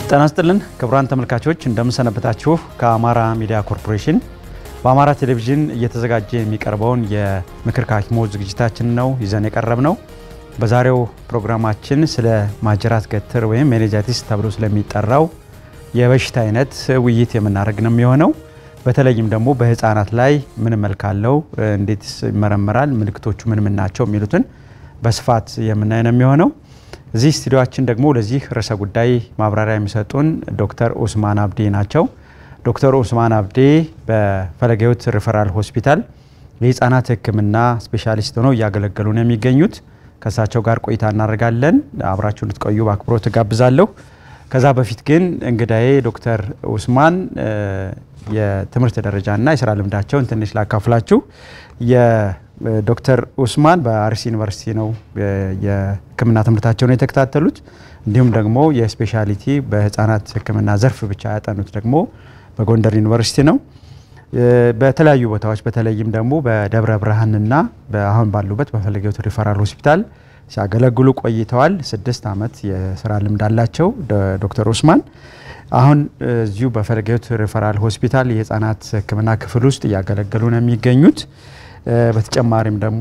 ጤና ይስጥልን ክቡራን ተመልካቾች እንደምንሰነበታችሁ። ከአማራ ሚዲያ ኮርፖሬሽን በአማራ ቴሌቪዥን እየተዘጋጀ የሚቀርበውን የምክር ከሐኪሞች ዝግጅታችን ነው ይዘን የቀረብ ነው። በዛሬው ፕሮግራማችን ስለ ማጅራት ገትር ወይም ሜኒንጃይቲስ ተብሎ ስለሚጠራው የበሽታ አይነት ውይይት የምናደርግ ነው የሚሆነው። በተለይም ደግሞ በህፃናት ላይ ምን መልክ አለው፣ እንዴት ይመረመራል፣ ምልክቶቹ ምን ምን ናቸው የሚሉትን በስፋት የምናይ ነው የሚሆነው። እዚህ ስቱዲዮችን ደግሞ ለዚህ ርዕሰ ጉዳይ ማብራሪያ የሚሰጡን ዶክተር ኡስማን አብዴ ናቸው። ዶክተር ኡስማን አብዴ በፈለገ ሕይወት ሪፈራል ሆስፒታል የህፃናት ሕክምና ስፔሻሊስት ሆነው እያገለገሉ ነው የሚገኙት። ከእሳቸው ጋር ቆይታ እናደርጋለን። አብራችሁ እንድትቆዩ በአክብሮት እጋብዛለሁ። ከዛ በፊት ግን እንግዳዬ ዶክተር ኡስማን የትምህርት ደረጃና የስራ ልምዳቸውን ትንሽ ላካፍላችሁ። የዶክተር ኡስማን በአርሲ ዩኒቨርሲቲ ነው የህክምና ትምህርታቸውን የተከታተሉት። እንዲሁም ደግሞ የስፔሻሊቲ በህፃናት ህክምና ዘርፍ ብቻ ያጠኑት ደግሞ በጎንደር ዩኒቨርሲቲ ነው። በተለያዩ ቦታዎች በተለይም ደግሞ በደብረ ብርሃንና አሁን ባሉበት በፈለገ ሕይወት ሪፈራል ሆስፒታል ሲያገለግሉ ቆይተዋል። ስድስት ዓመት የስራ ልምድ አላቸው ዶክተር ኡስማን አሁን እዚሁ በፈለገ ሕይወት ሪፈራል ሆስፒታል የህፃናት ህክምና ክፍል ውስጥ እያገለገሉ ነው የሚገኙት። በተጨማሪም ደግሞ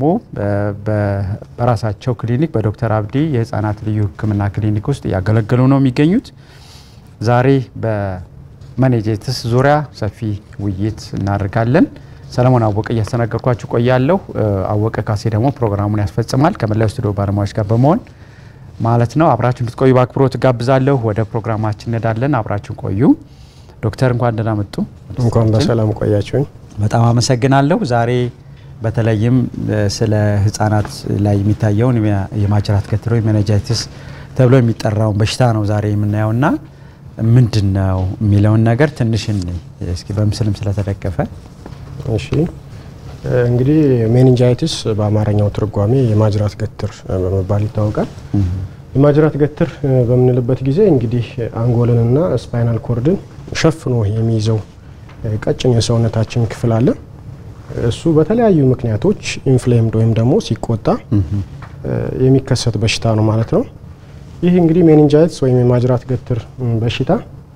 በራሳቸው ክሊኒክ በዶክተር አብዲ የህፃናት ልዩ ህክምና ክሊኒክ ውስጥ እያገለገሉ ነው የሚገኙት። ዛሬ በሜኒንጃይቲስ ዙሪያ ሰፊ ውይይት እናደርጋለን። ሰለሞን አወቀ እያስተናገድኳችሁ ቆያለሁ። አወቀ ካሴ ደግሞ ፕሮግራሙን ያስፈጽማል ከመላው ስቱዲዮ ባለሙያዎች ጋር በመሆን ማለት ነው። አብራችሁ እንድትቆዩ በአክብሮት ጋብዛለሁ። ወደ ፕሮግራማችን እንሄዳለን። አብራችሁ ቆዩ። ዶክተር እንኳን ደህና መጡ። እንኳን በሰላም ቆያችሁኝ። በጣም አመሰግናለሁ። ዛሬ በተለይም ስለ ህጻናት ላይ የሚታየውን የማጅራት ገትር ወይም ሜኒንጃይቲስ ተብሎ የሚጠራውን በሽታ ነው ዛሬ የምናየውና ምንድን ነው የሚለውን ነገር ትንሽ እስኪ በምስልም ስለተደገፈ እሺ እንግዲህ ሜኒንጃይቲስ በአማርኛው ትርጓሜ የማጅራት ገትር በመባል ይታወቃል። የማጅራት ገትር በምንልበት ጊዜ እንግዲህ አንጎልንና ስፓይናል ኮርድን ሸፍኖ የሚይዘው ቀጭን የሰውነታችን ክፍል አለ። እሱ በተለያዩ ምክንያቶች ኢንፍሌምድ ወይም ደግሞ ሲቆጣ የሚከሰት በሽታ ነው ማለት ነው። ይህ እንግዲህ ሜኒንጃይቲስ ወይም የማጅራት ገትር በሽታ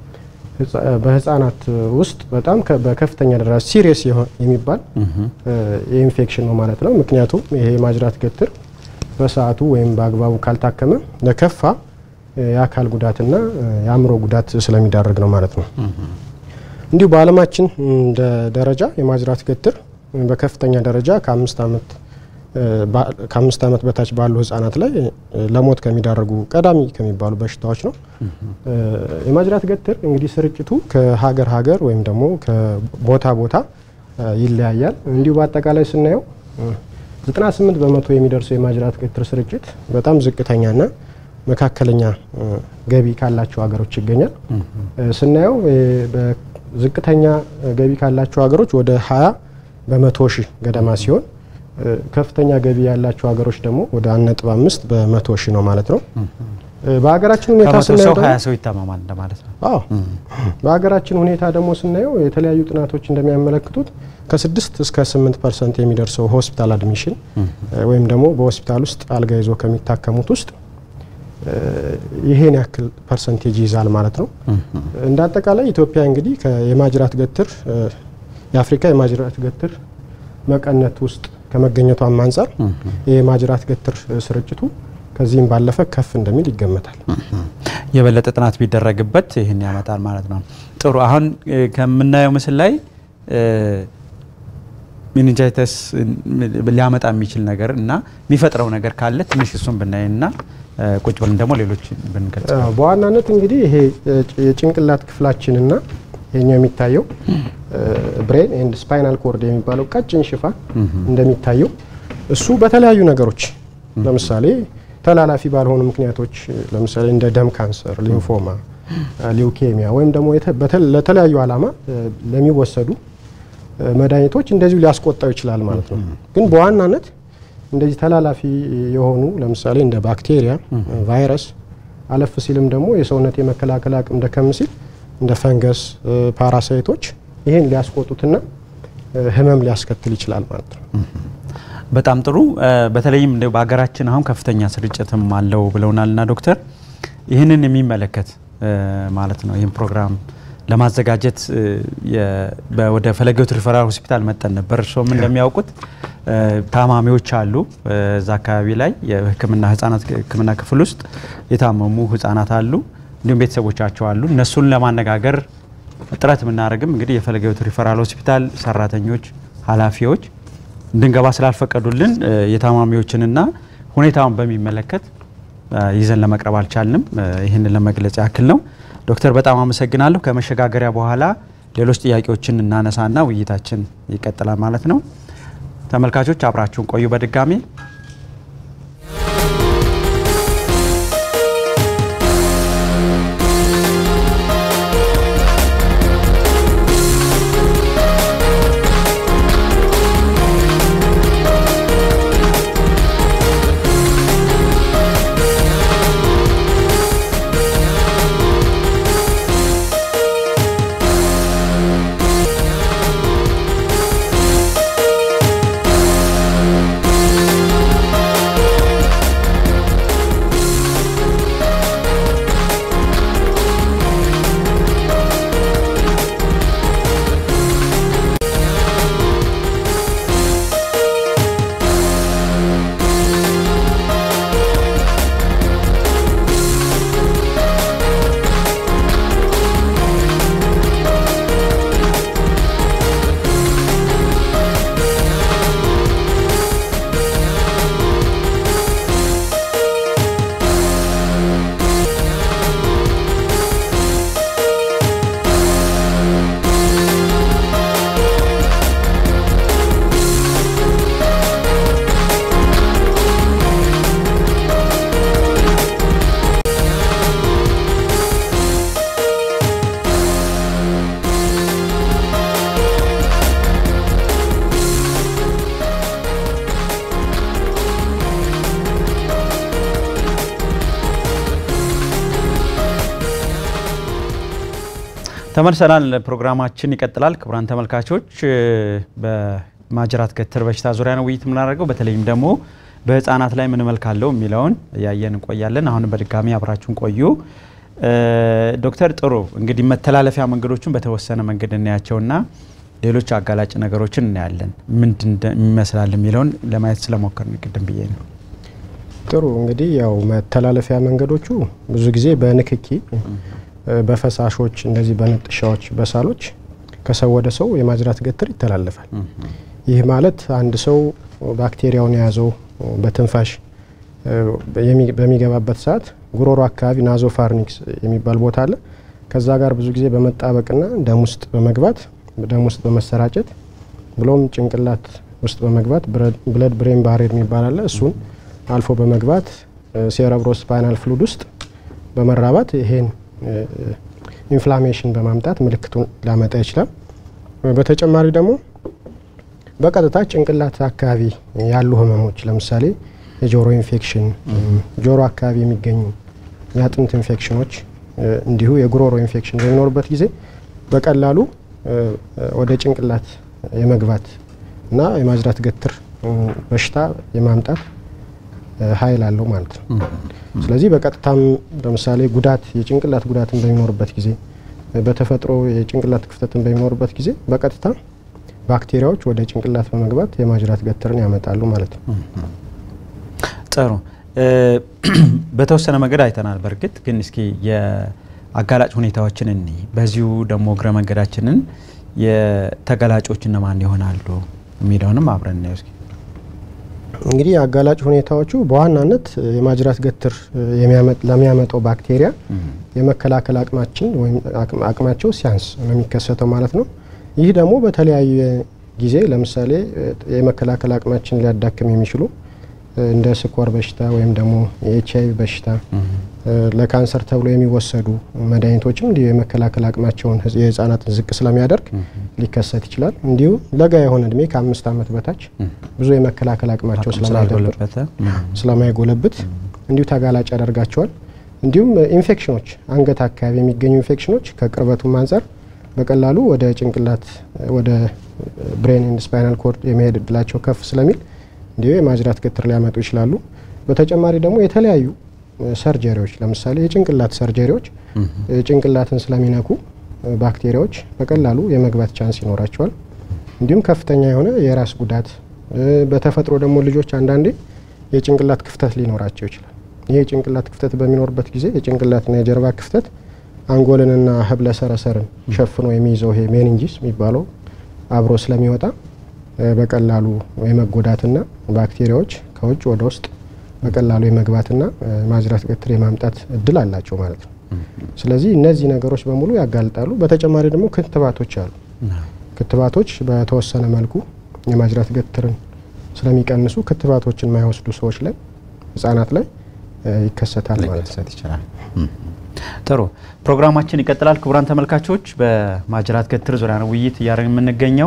በህፃናት ውስጥ በጣም በከፍተኛ ደረጃ ሲሪየስ የሚባል የኢንፌክሽን ነው ማለት ነው። ምክንያቱም ይሄ የማጅራት ገትር በሰዓቱ ወይም በአግባቡ ካልታከመ ለከፋ የአካል ጉዳትና የአእምሮ ጉዳት ስለሚዳረግ ነው ማለት ነው። እንዲሁ በዓለማችን ደረጃ የማጅራት ገትር በከፍተኛ ደረጃ ከአምስት ዓመት ከአምስት ዓመት በታች ባሉ ህጻናት ላይ ለሞት ከሚዳረጉ ቀዳሚ ከሚባሉ በሽታዎች ነው። የማጅራት ገትር እንግዲህ ስርጭቱ ከሀገር ሀገር ወይም ደግሞ ከቦታ ቦታ ይለያያል። እንዲሁ በአጠቃላይ ስናየው 98 በመቶ የሚደርሰው የማጅራት ገትር ስርጭት በጣም ዝቅተኛና መካከለኛ ገቢ ካላቸው ሀገሮች ይገኛል። ስናየው ዝቅተኛ ገቢ ካላቸው ሀገሮች ወደ 20 በመቶ ሺህ ገደማ ሲሆን ከፍተኛ ገቢ ያላቸው ሀገሮች ደግሞ ወደ አንድ ነጥብ አምስት በመቶ ሺህ ነው ማለት ነው። በሀገራችን ሁኔታ ስናየው ሀያ ሰው ይታመማል እንደማለት ነው። አዎ በሀገራችን ሁኔታ ደግሞ ስናየው የተለያዩ ጥናቶች እንደሚያመለክቱት ከስድስት እስከ ስምንት ፐርሰንት የሚደርሰው ሆስፒታል አድሚሽን ወይም ደግሞ በሆስፒታል ውስጥ አልጋ ይዞ ከሚታከሙት ውስጥ ይሄን ያክል ፐርሰንቴጅ ይዛል ማለት ነው። እንደ አጠቃላይ ኢትዮጵያ እንግዲህ የማጅራት ገትር የአፍሪካ የማጅራት ገትር መቀነት ውስጥ ከመገኘቷም አንጻር የማጅራት ገትር ስርጭቱ ከዚህም ባለፈ ከፍ እንደሚል ይገመታል። የበለጠ ጥናት ቢደረግበት ይህን ያመጣል ማለት ነው። ጥሩ። አሁን ከምናየው ምስል ላይ ሜኒንጃይተስ ሊያመጣ የሚችል ነገር እና የሚፈጥረው ነገር ካለ ትንሽ እሱን ብናይና ቁጭ ብለን ደግሞ ሌሎች ብንገልጽ። በዋናነት እንግዲህ ይሄ የጭንቅላት ክፍላችንና ይሄኛው የሚታየው ብሬን ኤንድ ስፓይናል ኮርድ የሚባለው ቀጭን ሽፋን እንደሚታየው እሱ በተለያዩ ነገሮች ለምሳሌ ተላላፊ ባልሆኑ ምክንያቶች ለምሳሌ እንደ ደም ካንሰር፣ ሊምፎማ፣ ሊውኬሚያ ወይም ደግሞ ለተለያዩ ዓላማ ለሚወሰዱ መድኃኒቶች እንደዚሁ ሊያስቆጣው ይችላል ማለት ነው። ግን በዋናነት እንደዚህ ተላላፊ የሆኑ ለምሳሌ እንደ ባክቴሪያ፣ ቫይረስ አለፍ ሲልም ደግሞ የሰውነት የመከላከል አቅም ደከም ሲል እንደ ፈንገስ፣ ፓራሳይቶች ይሄን ሊያስቆጡትና ህመም ሊያስከትል ይችላል ማለት ነው። በጣም ጥሩ። በተለይም እንደው በሀገራችን አሁን ከፍተኛ ስርጭትም አለው ብለውናልና ዶክተር ይህንን የሚመለከት ማለት ነው ይህም ፕሮግራም ለማዘጋጀት ወደ ፈለገ ሕይወት ሪፈራል ሆስፒታል መጠን ነበር። እርስዎም እንደሚያውቁት ታማሚዎች አሉ እዛ አካባቢ ላይ የሕክምና ህጻናት ሕክምና ክፍል ውስጥ የታመሙ ህጻናት አሉ፣ እንዲሁም ቤተሰቦቻቸው አሉ። እነሱን ለማነጋገር ጥረት የምናደርግም እንግዲህ የፈለገ ሕይወት ሪፈራል ሆስፒታል ሰራተኞች፣ ኃላፊዎች እንድንገባ ስላልፈቀዱልን የታማሚዎችንና ሁኔታውን በሚመለከት ይዘን ለመቅረብ አልቻልንም። ይህንን ለመግለጽ ያክል ነው። ዶክተር በጣም አመሰግናለሁ። ከመሸጋገሪያ በኋላ ሌሎች ጥያቄዎችን እናነሳና ውይይታችን ይቀጥላል ማለት ነው። ተመልካቾች አብራችሁን ቆዩ። በድጋሚ ተመልሰናል። ፕሮግራማችን ይቀጥላል። ክቡራን ተመልካቾች በማጅራት ገትር በሽታ ዙሪያ ነው ውይይት የምናደርገው። በተለይም ደግሞ በህፃናት ላይ ምን መልክ አለው የሚለውን እያየን እንቆያለን። አሁን በድጋሚ አብራችሁን ቆዩ። ዶክተር ጥሩ እንግዲህ መተላለፊያ መንገዶችን በተወሰነ መንገድ እናያቸውና ሌሎች አጋላጭ ነገሮችን እናያለን። ምንድን ይመስላል የሚለውን ለማየት ስለሞከርን ቅድም ብዬ ነው። ጥሩ እንግዲህ ያው መተላለፊያ መንገዶቹ ብዙ ጊዜ በንክኪ በፈሳሾች እንደዚህ በንጥሻዎች በሳሎች ከሰው ወደ ሰው የማጅራት ገትር ይተላለፋል። ይህ ማለት አንድ ሰው ባክቴሪያውን የያዘው በትንፋሽ በሚገባበት ሰዓት ጉሮሮ አካባቢ ናዞ ፋርኒክስ የሚባል ቦታ አለ። ከዛ ጋር ብዙ ጊዜ በመጣበቅና ደም ውስጥ በመግባት ደም ውስጥ በመሰራጨት ብሎም ጭንቅላት ውስጥ በመግባት ብለድ ብሬን ባሬር የሚባል አለ። እሱን አልፎ በመግባት ሴረብሮ ስፓይናል ፍሉድ ውስጥ በመራባት ይሄን ኢንፍላሜሽን በማምጣት ምልክቱን ሊያመጣ ይችላል። በተጨማሪ ደግሞ በቀጥታ ጭንቅላት አካባቢ ያሉ ህመሞች ለምሳሌ የጆሮ ኢንፌክሽን፣ ጆሮ አካባቢ የሚገኙ የአጥንት ኢንፌክሽኖች እንዲሁ የጉሮሮ ኢንፌክሽን በሚኖርበት ጊዜ በቀላሉ ወደ ጭንቅላት የመግባት እና የማጅራት ገትር በሽታ የማምጣት ኃይል አለው ማለት ነው። ስለዚህ በቀጥታም ለምሳሌ ጉዳት የጭንቅላት ጉዳትን በሚኖርበት ጊዜ በተፈጥሮ የጭንቅላት ክፍተትን በሚኖርበት ጊዜ በቀጥታ ባክቴሪያዎች ወደ ጭንቅላት በመግባት የማጅራት ገትርን ያመጣሉ ማለት ነው። ጥሩ በተወሰነ መንገድ አይተናል። በእርግጥ ግን እስኪ የአጋላጭ ሁኔታዎችን እኒ በዚሁ ደግሞ እግረ መንገዳችንን የተጋላጮች እነማን ይሆናሉ የሚለውንም አብረን እናየው እስኪ። እንግዲህ አጋላጭ ሁኔታዎቹ በዋናነት የማጅራት ገትር ለሚያመጣው ባክቴሪያ የመከላከል አቅማችን ወይም አቅማቸው ሲያንስ ነው የሚከሰተው ማለት ነው። ይህ ደግሞ በተለያየ ጊዜ ለምሳሌ የመከላከል አቅማችን ሊያዳክም የሚችሉ እንደ ስኳር በሽታ ወይም ደግሞ የኤች አይቪ በሽታ ለካንሰር ተብሎ የሚወሰዱ መድኃኒቶችም እንዲሁ የመከላከል አቅማቸውን የህፃናትን ዝቅ ስለሚያደርግ ሊከሰት ይችላል። እንዲሁም ለጋ የሆነ እድሜ ከአምስት ዓመት በታች ብዙ የመከላከል አቅማቸው ስለማይጎለብት እንዲሁ ተጋላጭ ያደርጋቸዋል። እንዲሁም ኢንፌክሽኖች፣ አንገት አካባቢ የሚገኙ ኢንፌክሽኖች ከቅርበቱም አንጻር በቀላሉ ወደ ጭንቅላት ወደ ብሬን ኤንድ ስፓይናል ኮርድ የመሄድ እድላቸው ከፍ ስለሚል እንዲሁ የማጅራት ገትር ሊያመጡ ይችላሉ። በተጨማሪ ደግሞ የተለያዩ ሰርጀሪዎች ለምሳሌ የጭንቅላት ሰርጀሪዎች ጭንቅላትን ስለሚነኩ ባክቴሪያዎች በቀላሉ የመግባት ቻንስ ይኖራቸዋል። እንዲሁም ከፍተኛ የሆነ የራስ ጉዳት በተፈጥሮ ደግሞ ልጆች አንዳንዴ የጭንቅላት ክፍተት ሊኖራቸው ይችላል። ይህ የጭንቅላት ክፍተት በሚኖርበት ጊዜ የጭንቅላትና የጀርባ ክፍተት አንጎልንና ህብለ ሰረሰርን ሸፍኖ የሚይዘው ይሄ ሜኒንጂስ የሚባለው አብሮ ስለሚወጣ በቀላሉ የመጎዳትና ባክቴሪያዎች ከውጭ ወደ ውስጥ በቀላሉ የመግባትና ማጅራት ገትር የማምጣት እድል አላቸው ማለት ነው። ስለዚህ እነዚህ ነገሮች በሙሉ ያጋልጣሉ። በተጨማሪ ደግሞ ክትባቶች አሉ። ክትባቶች በተወሰነ መልኩ የማጅራት ገትርን ስለሚቀንሱ ክትባቶችን የማይወስዱ ሰዎች ላይ ህጻናት ላይ ይከሰታል ማለት ነው። ይችላል። ጥሩ ፕሮግራማችን ይቀጥላል። ክቡራን ተመልካቾች በማጅራት ገትር ዙሪያ ነው ውይይት እያደረግን የምንገኘው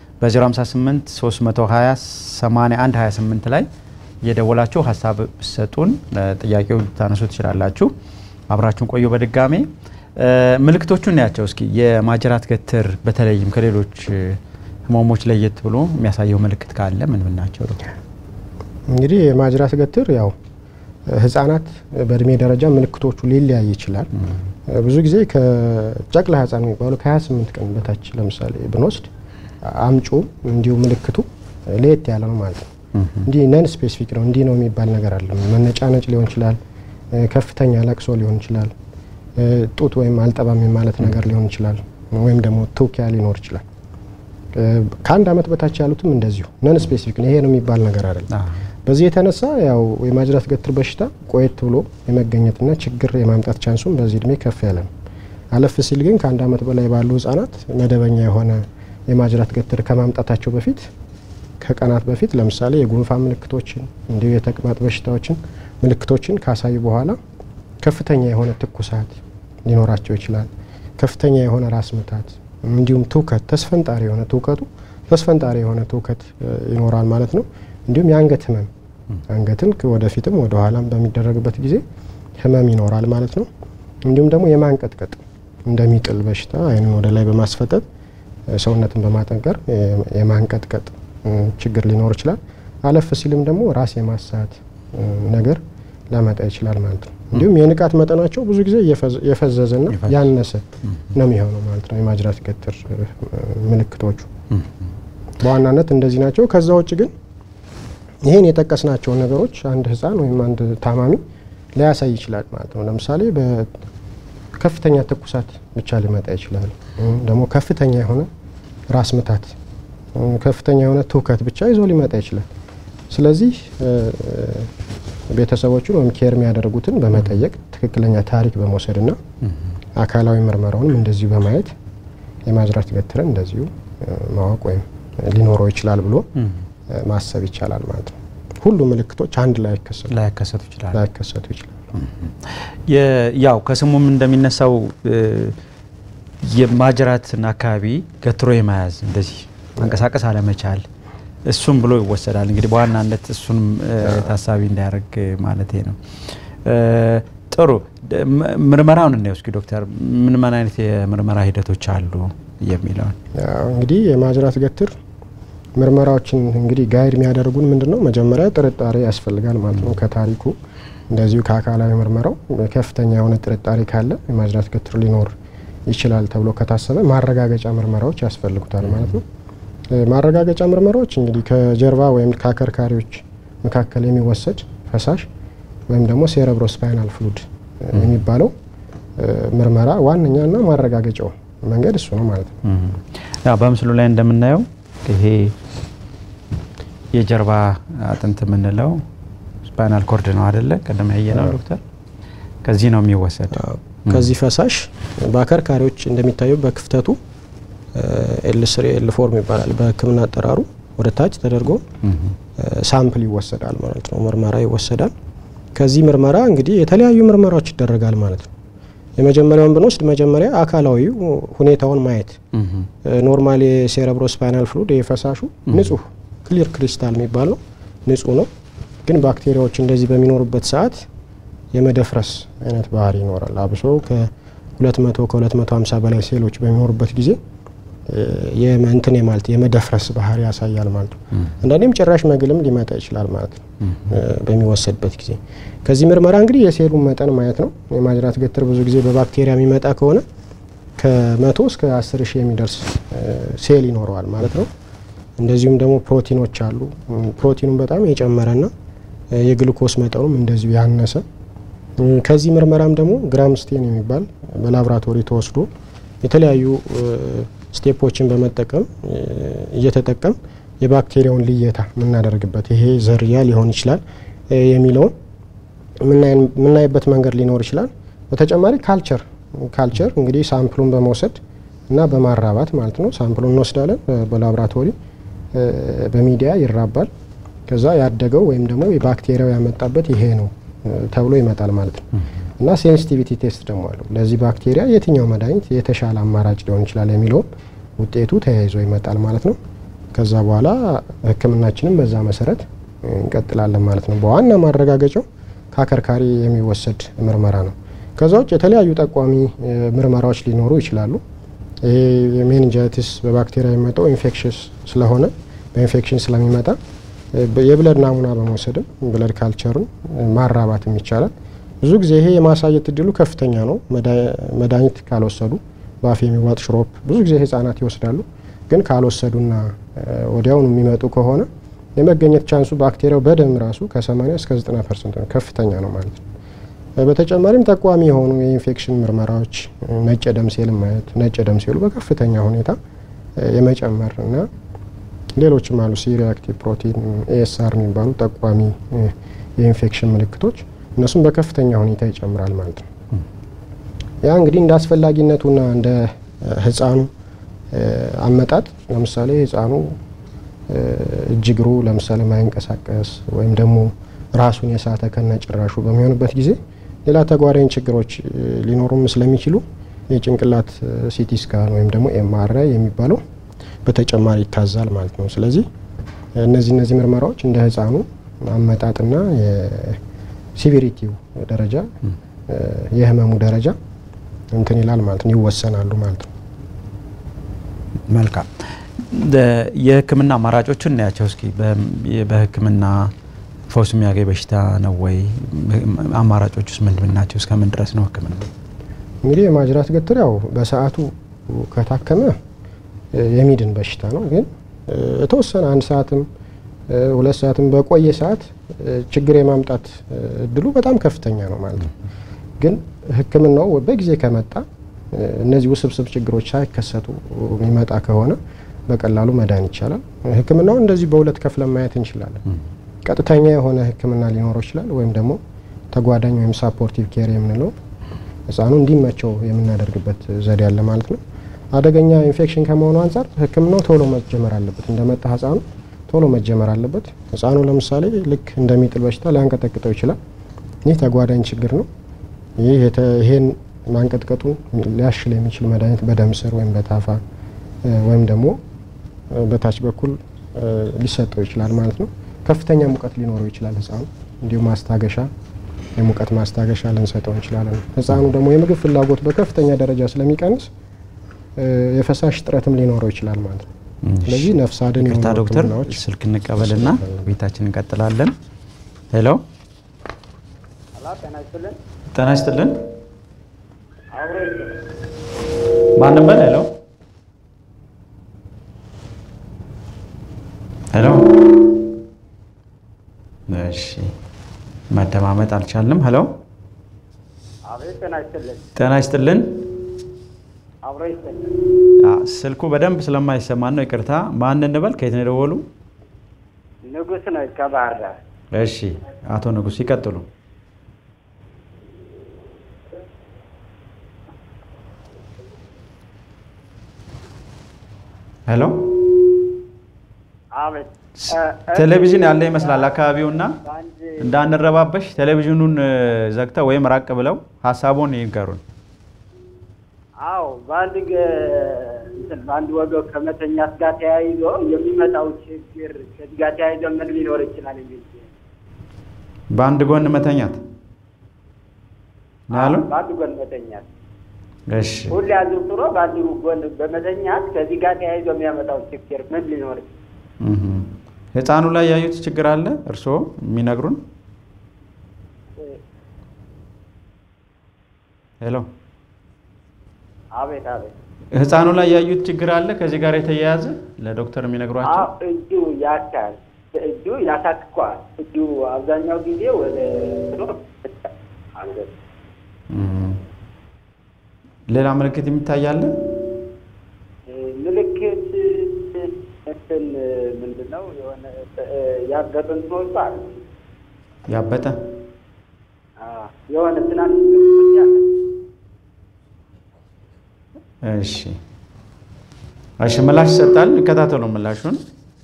በ058 320 81 28 ላይ እየደወላችሁ ሀሳብ ብሰጡን ጥያቄው ልታነሱ ትችላላችሁ። አብራችሁን ቆዩ። በድጋሜ ምልክቶቹን እናያቸው እስኪ። የማጅራት ገትር በተለይም ከሌሎች ህመሞች ለየት ብሎ የሚያሳየው ምልክት ካለ ምን ምን ናቸው? እንግዲህ የማጅራት ገትር ያው ህጻናት በእድሜ ደረጃ ምልክቶቹ ሊለያይ ይችላል። ብዙ ጊዜ ከጨቅላ ህጻን የሚባሉ ከ28 ቀን በታች ለምሳሌ ብንወስድ አምጩ እንዲሁ ምልክቱ ለየት ያለ ነው ማለት ነው። እንዲህ ነን ስፔሲፊክ ነው እንዲህ ነው የሚባል ነገር አለ። መነጫነጭ ሊሆን ይችላል፣ ከፍተኛ ለቅሶ ሊሆን ይችላል፣ ጡት ወይም አልጠባም ማለት ነገር ሊሆን ይችላል፣ ወይም ደግሞ ትውኪያ ሊኖር ይችላል። ከአንድ አመት በታች ያሉትም እንደዚሁ ነን ስፔሲፊክ ነው፣ ይሄ ነው የሚባል ነገር አይደለም። በዚህ የተነሳ ያው የማጅራት ገትር በሽታ ቆየት ብሎ የመገኘትና ችግር የማምጣት ቻንሱም በዚህ እድሜ ከፍ ያለ ነው። አለፍ ሲል ግን ከአንድ አመት በላይ ባሉ ህጻናት መደበኛ የሆነ የማጅራት ገትር ከማምጣታቸው በፊት ከቀናት በፊት ለምሳሌ የጉንፋን ምልክቶችን እንዲሁ የተቅማጥ በሽታዎችን ምልክቶችን ካሳዩ በኋላ ከፍተኛ የሆነ ትኩሳት ሊኖራቸው ይችላል። ከፍተኛ የሆነ ራስ ምታት እንዲሁም ትውከት፣ ተስፈንጣሪ የሆነ ትውከቱ ተስፈንጣሪ የሆነ ትውከት ይኖራል ማለት ነው። እንዲሁም የአንገት ህመም አንገትን ወደፊትም ወደ ኋላም በሚደረግበት ጊዜ ህመም ይኖራል ማለት ነው። እንዲሁም ደግሞ የማንቀጥቀጥ እንደሚጥል በሽታ አይንን ወደ ላይ በማስፈጠጥ ሰውነትን በማጠንቀር የማንቀጥቀጥ ችግር ሊኖር ይችላል። አለፍ ሲልም ደግሞ ራስ የማሳት ነገር ሊያመጣ ይችላል ማለት ነው። እንዲሁም የንቃት መጠናቸው ብዙ ጊዜ የፈዘዘና ያነሰ ነው የሚሆነው ማለት ነው። የማጅራት ገትር ምልክቶቹ በዋናነት እንደዚህ ናቸው። ከዛ ውጭ ግን ይህን የጠቀስናቸውን ነገሮች አንድ ህፃን ወይም አንድ ታማሚ ሊያሳይ ይችላል ማለት ነው። ለምሳሌ በከፍተኛ ትኩሳት ብቻ ሊመጣ ይችላል። ደግሞ ከፍተኛ የሆነ ራስ ምታት፣ ከፍተኛ የሆነ ትውከት ብቻ ይዞ ሊመጣ ይችላል። ስለዚህ ቤተሰቦቹን ወይም ኬር የሚያደርጉትን በመጠየቅ ትክክለኛ ታሪክ በመውሰድና አካላዊ ምርመራውንም እንደዚሁ በማየት የማጅራት ገትርን እንደዚሁ ማወቅ ወይም ሊኖረው ይችላል ብሎ ማሰብ ይቻላል ማለት ነው። ሁሉ ምልክቶች አንድ ላይ ላይከሰቱ ይችላል ላይከሰቱ ይችላል። ያው ከስሙም እንደሚነሳው የማጅራትን አካባቢ ገትሮ የመያዝ እንደዚህ መንቀሳቀስ አለመቻል እሱም ብሎ ይወሰዳል። እንግዲህ በዋናነት እሱንም ታሳቢ እንዳያደርግ ማለት ነው። ጥሩ ምርመራውን እናየው እስኪ ዶክተር፣ ምን ምን አይነት የምርመራ ሂደቶች አሉ የሚለውን እንግዲህ የማጅራት ገትር ምርመራዎችን እንግዲህ ጋይድ የሚያደርጉን ምንድን ነው? መጀመሪያ ጥርጣሬ ያስፈልጋል ማለት ነው። ከታሪኩ እንደዚሁ ከአካላዊ ምርመራው ከፍተኛ የሆነ ጥርጣሬ ካለ የማጅራት ገትር ሊኖር ይችላል ተብሎ ከታሰበ ማረጋገጫ ምርመራዎች ያስፈልጉታል ማለት ነው። ማረጋገጫ ምርመራዎች እንግዲህ ከጀርባ ወይም ከአከርካሪዎች መካከል የሚወሰድ ፈሳሽ ወይም ደግሞ ሴረብሮ ስፓይናል ፍሉድ የሚባለው ምርመራ ዋነኛና ማረጋገጫው መንገድ እሱ ነው ማለት ነው። ያው በምስሉ ላይ እንደምናየው ይሄ የጀርባ አጥንት የምንለው ስፓይናል ኮርድ ነው አደለ? ቀደም ያየ ነው ዶክተር። ከዚህ ነው የሚወሰድ ከዚህ ፈሳሽ በአከርካሪዎች እንደሚታየው በክፍተቱ ኤል ስሪ ኤል ፎርም ይባላል በሕክምና አጠራሩ ወደ ታች ተደርጎ ሳምፕል ይወሰዳል ማለት ነው። ምርመራ ይወሰዳል። ከዚህ ምርመራ እንግዲህ የተለያዩ ምርመራዎች ይደረጋል ማለት ነው። የመጀመሪያውን ብንወስድ መጀመሪያ አካላዊ ሁኔታውን ማየት ኖርማል የሴረብሮ ስፓይናል ፍሉድ የፈሳሹ ንጹህ ክሊር ክሪስታል የሚባል ነው፣ ንጹህ ነው። ግን ባክቴሪያዎች እንደዚህ በሚኖሩበት ሰዓት የመደፍረስ አይነት ባህሪ ይኖራል። አብሶ ከ200 ከ250 በላይ ሴሎች በሚኖሩበት ጊዜ የመንትን የማለት የመደፍረስ ባህሪ ያሳያል ማለት ነው። አንዳንዴም ጭራሽ መግልም ሊመጣ ይችላል ማለት ነው በሚወሰድበት ጊዜ። ከዚህ ምርመራ እንግዲህ የሴሉን መጠን ማየት ነው። የማጅራት ገትር ብዙ ጊዜ በባክቴሪያ የሚመጣ ከሆነ ከመቶ እስከ አስር ሺህ የሚደርስ ሴል ይኖረዋል ማለት ነው። እንደዚሁም ደግሞ ፕሮቲኖች አሉ። ፕሮቲኑን በጣም የጨመረና የግሉኮስ መጠኑም እንደዚሁ ያነሰ ከዚህ ምርመራም ደግሞ ግራም ስቴን የሚባል በላብራቶሪ ተወስዶ የተለያዩ ስቴፖችን በመጠቀም እየተጠቀም የባክቴሪያውን ልየታ የምናደርግበት ይሄ ዝርያ ሊሆን ይችላል የሚለውን የምናይበት መንገድ ሊኖር ይችላል። በተጨማሪ ካልቸር ካልቸር እንግዲህ ሳምፕሉን በመውሰድ እና በማራባት ማለት ነው። ሳምፕሉን እንወስዳለን በላብራቶሪ በሚዲያ ይራባል። ከዛ ያደገው ወይም ደግሞ የባክቴሪያው ያመጣበት ይሄ ነው ተብሎ ይመጣል ማለት ነው። እና ሴንሲቲቪቲ ቴስት ደግሞ አለው። ለዚህ ባክቴሪያ የትኛው መድኃኒት የተሻለ አማራጭ ሊሆን ይችላል የሚለውም ውጤቱ ተያይዞ ይመጣል ማለት ነው። ከዛ በኋላ ሕክምናችንም በዛ መሰረት እንቀጥላለን ማለት ነው። በዋና ማረጋገጫው ከአከርካሪ የሚወሰድ ምርመራ ነው። ከዛ ውጭ የተለያዩ ጠቋሚ ምርመራዎች ሊኖሩ ይችላሉ። ይሄ የሜኒንጃይቲስ በባክቴሪያ የሚመጣው ኢንፌክሽስ ስለሆነ በኢንፌክሽን ስለሚመጣ የብለድ ናሙና በመውሰድም ብለድ ካልቸሩን ማራባትም ይቻላል። ብዙ ጊዜ ይሄ የማሳየት እድሉ ከፍተኛ ነው። መድኃኒት ካልወሰዱ በአፍ የሚዋጥ ሽሮፕ ብዙ ጊዜ ህጻናት ይወስዳሉ። ግን ካልወሰዱና ወዲያውኑ የሚመጡ ከሆነ የመገኘት ቻንሱ ባክቴሪያው በደም ራሱ ከ80 እስከ 90 ፐርሰንት ነው፣ ከፍተኛ ነው ማለት ነው። በተጨማሪም ጠቋሚ የሆኑ የኢንፌክሽን ምርመራዎች ነጭ ደም ሴል ማየት፣ ነጭ ደም ሴሉ በከፍተኛ ሁኔታ የመጨመር እና ሌሎችም አሉ ሲ ሪአክቲቭ ፕሮቲን ኤኤስአር የሚባሉ ጠቋሚ የኢንፌክሽን ምልክቶች እነሱም በከፍተኛ ሁኔታ ይጨምራል ማለት ነው። ያ እንግዲህ እንደ አስፈላጊነቱና እንደ ህፃኑ አመጣጥ ለምሳሌ ህፃኑ እጅ እግሩ ለምሳሌ ማይንቀሳቀስ ወይም ደግሞ ራሱን የሳተ ከነ ጭራሹ በሚሆንበት ጊዜ ሌላ ተጓዳኝ ችግሮች ሊኖሩም ስለሚችሉ የጭንቅላት ሲቲ ስካን ወይም ደግሞ ኤምአርአይ የሚባለው በተጨማሪ ይታዛል ማለት ነው። ስለዚህ እነዚህ እነዚህ ምርመራዎች እንደ ህፃኑ አመጣጥና የሲቪሪቲው ደረጃ የህመሙ ደረጃ እንትን ይላል ማለት ነው፣ ይወሰናሉ ማለት ነው። መልካም የህክምና አማራጮችን እናያቸው እስኪ። በህክምና ፈውስ የሚያገኝ በሽታ ነው ወይ? አማራጮች ውስጥ ምንድን ናቸው? እስከምን ድረስ ነው ህክምና? እንግዲህ የማጅራት ገትር ያው በሰዓቱ ከታከመ የሚድን በሽታ ነው። ግን የተወሰነ አንድ ሰዓትም ሁለት ሰዓትም በቆየ ሰዓት ችግር የማምጣት እድሉ በጣም ከፍተኛ ነው ማለት ነው። ግን ህክምናው በጊዜ ከመጣ እነዚህ ውስብስብ ችግሮች ሳይከሰቱ የሚመጣ ከሆነ በቀላሉ መዳን ይቻላል። ህክምናው እንደዚህ በሁለት ከፍለን ማየት እንችላለን። ቀጥተኛ የሆነ ህክምና ሊኖረው ይችላል፣ ወይም ደግሞ ተጓዳኝ ወይም ሳፖርቲቭ ኬር የምንለው ህፃኑ እንዲመቸው የምናደርግበት ዘዴ አለ ማለት ነው። አደገኛ ኢንፌክሽን ከመሆኑ አንጻር ህክምናው ቶሎ መጀመር አለበት። እንደመጣ ህፃኑ ቶሎ መጀመር አለበት። ህፃኑ ለምሳሌ ልክ እንደሚጥል በሽታ ሊያንቀጠቅጠው ይችላል። ይህ ተጓዳኝ ችግር ነው። ይሄን ማንቀጥቀጡ ሊያሽል የሚችል መድኃኒት በደም ስር ወይም በታፋ ወይም ደግሞ በታች በኩል ሊሰጠው ይችላል ማለት ነው። ከፍተኛ ሙቀት ሊኖረው ይችላል ህፃኑ። እንዲሁም ማስታገሻ የሙቀት ማስታገሻ ልንሰጠው እንችላለን። ህፃኑ ደግሞ የምግብ ፍላጎት በከፍተኛ ደረጃ ስለሚቀንስ የፈሳሽ እጥረትም ሊኖረው ይችላል ማለት ነው። ስለዚህ ነፍስ አድን ይቅርታ ዶክተር፣ ስልክ እንቀበልና ቤታችን እንቀጥላለን። ሄሎ፣ ጤና ይስጥልን። ማንም በል ሄሎ፣ ሄሎ። እሺ፣ መደማመጥ አልቻልንም። ሄሎ፣ ጤና ይስጥልን። ስልኩ በደንብ ስለማይሰማን ነው። ይቅርታ። ማን እንበል? ከየት ነው የደወሉ? ንጉስ ነው ከባህር ዳር። እሺ፣ አቶ ንጉስ ይቀጥሉ። ሄሎ፣ አቤት። ቴሌቪዥን ያለ ይመስላል አካባቢውና እንዳንረባበሽ ቴሌቪዥኑን ዘግተው ወይም ራቅ ብለው ሀሳቡን ይንገሩን። አዎ በአንድ እንትን በአንድ ወገብ ከመተኛት ጋር ተያይዞ የሚመጣው ችግር ከዚህ ጋር ተያይዞ ምን ሊኖር ይችላል የሚል በአንድ ጎን መተኛት ነው ያሉን። በአንድ ጎን መተኛት እሺ ሁሌ አዘውትሮ በአንድ ጎን በመተኛት ከዚህ ጋር ተያይዞ የሚያመጣው ችግር ምን ሊኖር ይችላል? እህ። ህፃኑ ላይ ያዩት ችግር አለ እርስዎ የሚነግሩን? ሄሎ አቤት አቤት። ህፃኑ ላይ ያዩት ችግር አለ ከዚህ ጋር የተያያዘ ለዶክተር የሚነግሯቸው? አዎ እጁ ያካል፣ እጁ ያሳክኳል። እጁ አብዛኛው ጊዜ ወደ አንገት እህ። ሌላ ምልክት የሚታይ አለ? ምልክት እንትን ምንድን ነው የሆነ ያበጠ እንትኖች አሉ። ያበጠ አዎ፣ የሆነ ትናንሽ ምልክቶች አለ። እሺ እሺ፣ ምላሽ ይሰጣል። እንከታተሉ ምላሹን።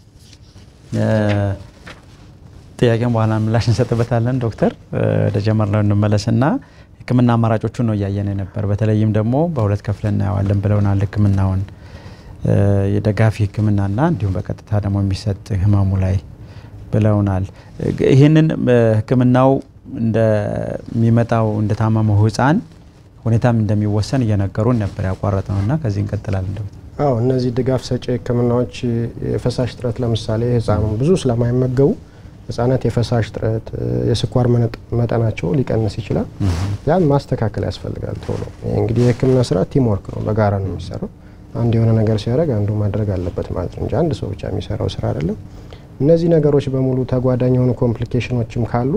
ጥያቄን በኋላ ምላሽ እንሰጥበታለን። ዶክተር ወደ ጀመርነው እንመለስና ሕክምና አማራጮቹን ነው እያየን ነበር። በተለይም ደግሞ በሁለት ከፍለን እናየዋለን ብለውናል። ሕክምናውን የደጋፊ ሕክምናና እንዲሁም በቀጥታ ደግሞ የሚሰጥ ህመሙ ላይ ብለውናል። ይህንን ሕክምናው እንደሚመጣው እንደታመመው ህፃን ሁኔታም እንደሚወሰን እየነገሩን ነበር። ያቋረጥ ነውና ከዚህ እንቀጥላለን። ዶክተር አዎ እነዚህ ድጋፍ ሰጪ ህክምናዎች የፈሳሽ እጥረት ለምሳሌ ህፃኑ ብዙ ስለማይመገቡ ህጻናት የፈሳሽ እጥረት፣ የስኳር መጠናቸው ሊቀንስ ይችላል። ያን ማስተካከል ያስፈልጋል ቶሎ። እንግዲህ የህክምና ስራ ቲም ወርክ ነው፣ በጋራ ነው የሚሰራው። አንድ የሆነ ነገር ሲያደርግ አንዱ ማድረግ አለበት ማለት ነው እንጂ አንድ ሰው ብቻ የሚሰራው ስራ አይደለም። እነዚህ ነገሮች በሙሉ ተጓዳኝ የሆኑ ኮምፕሊኬሽኖችም ካሉ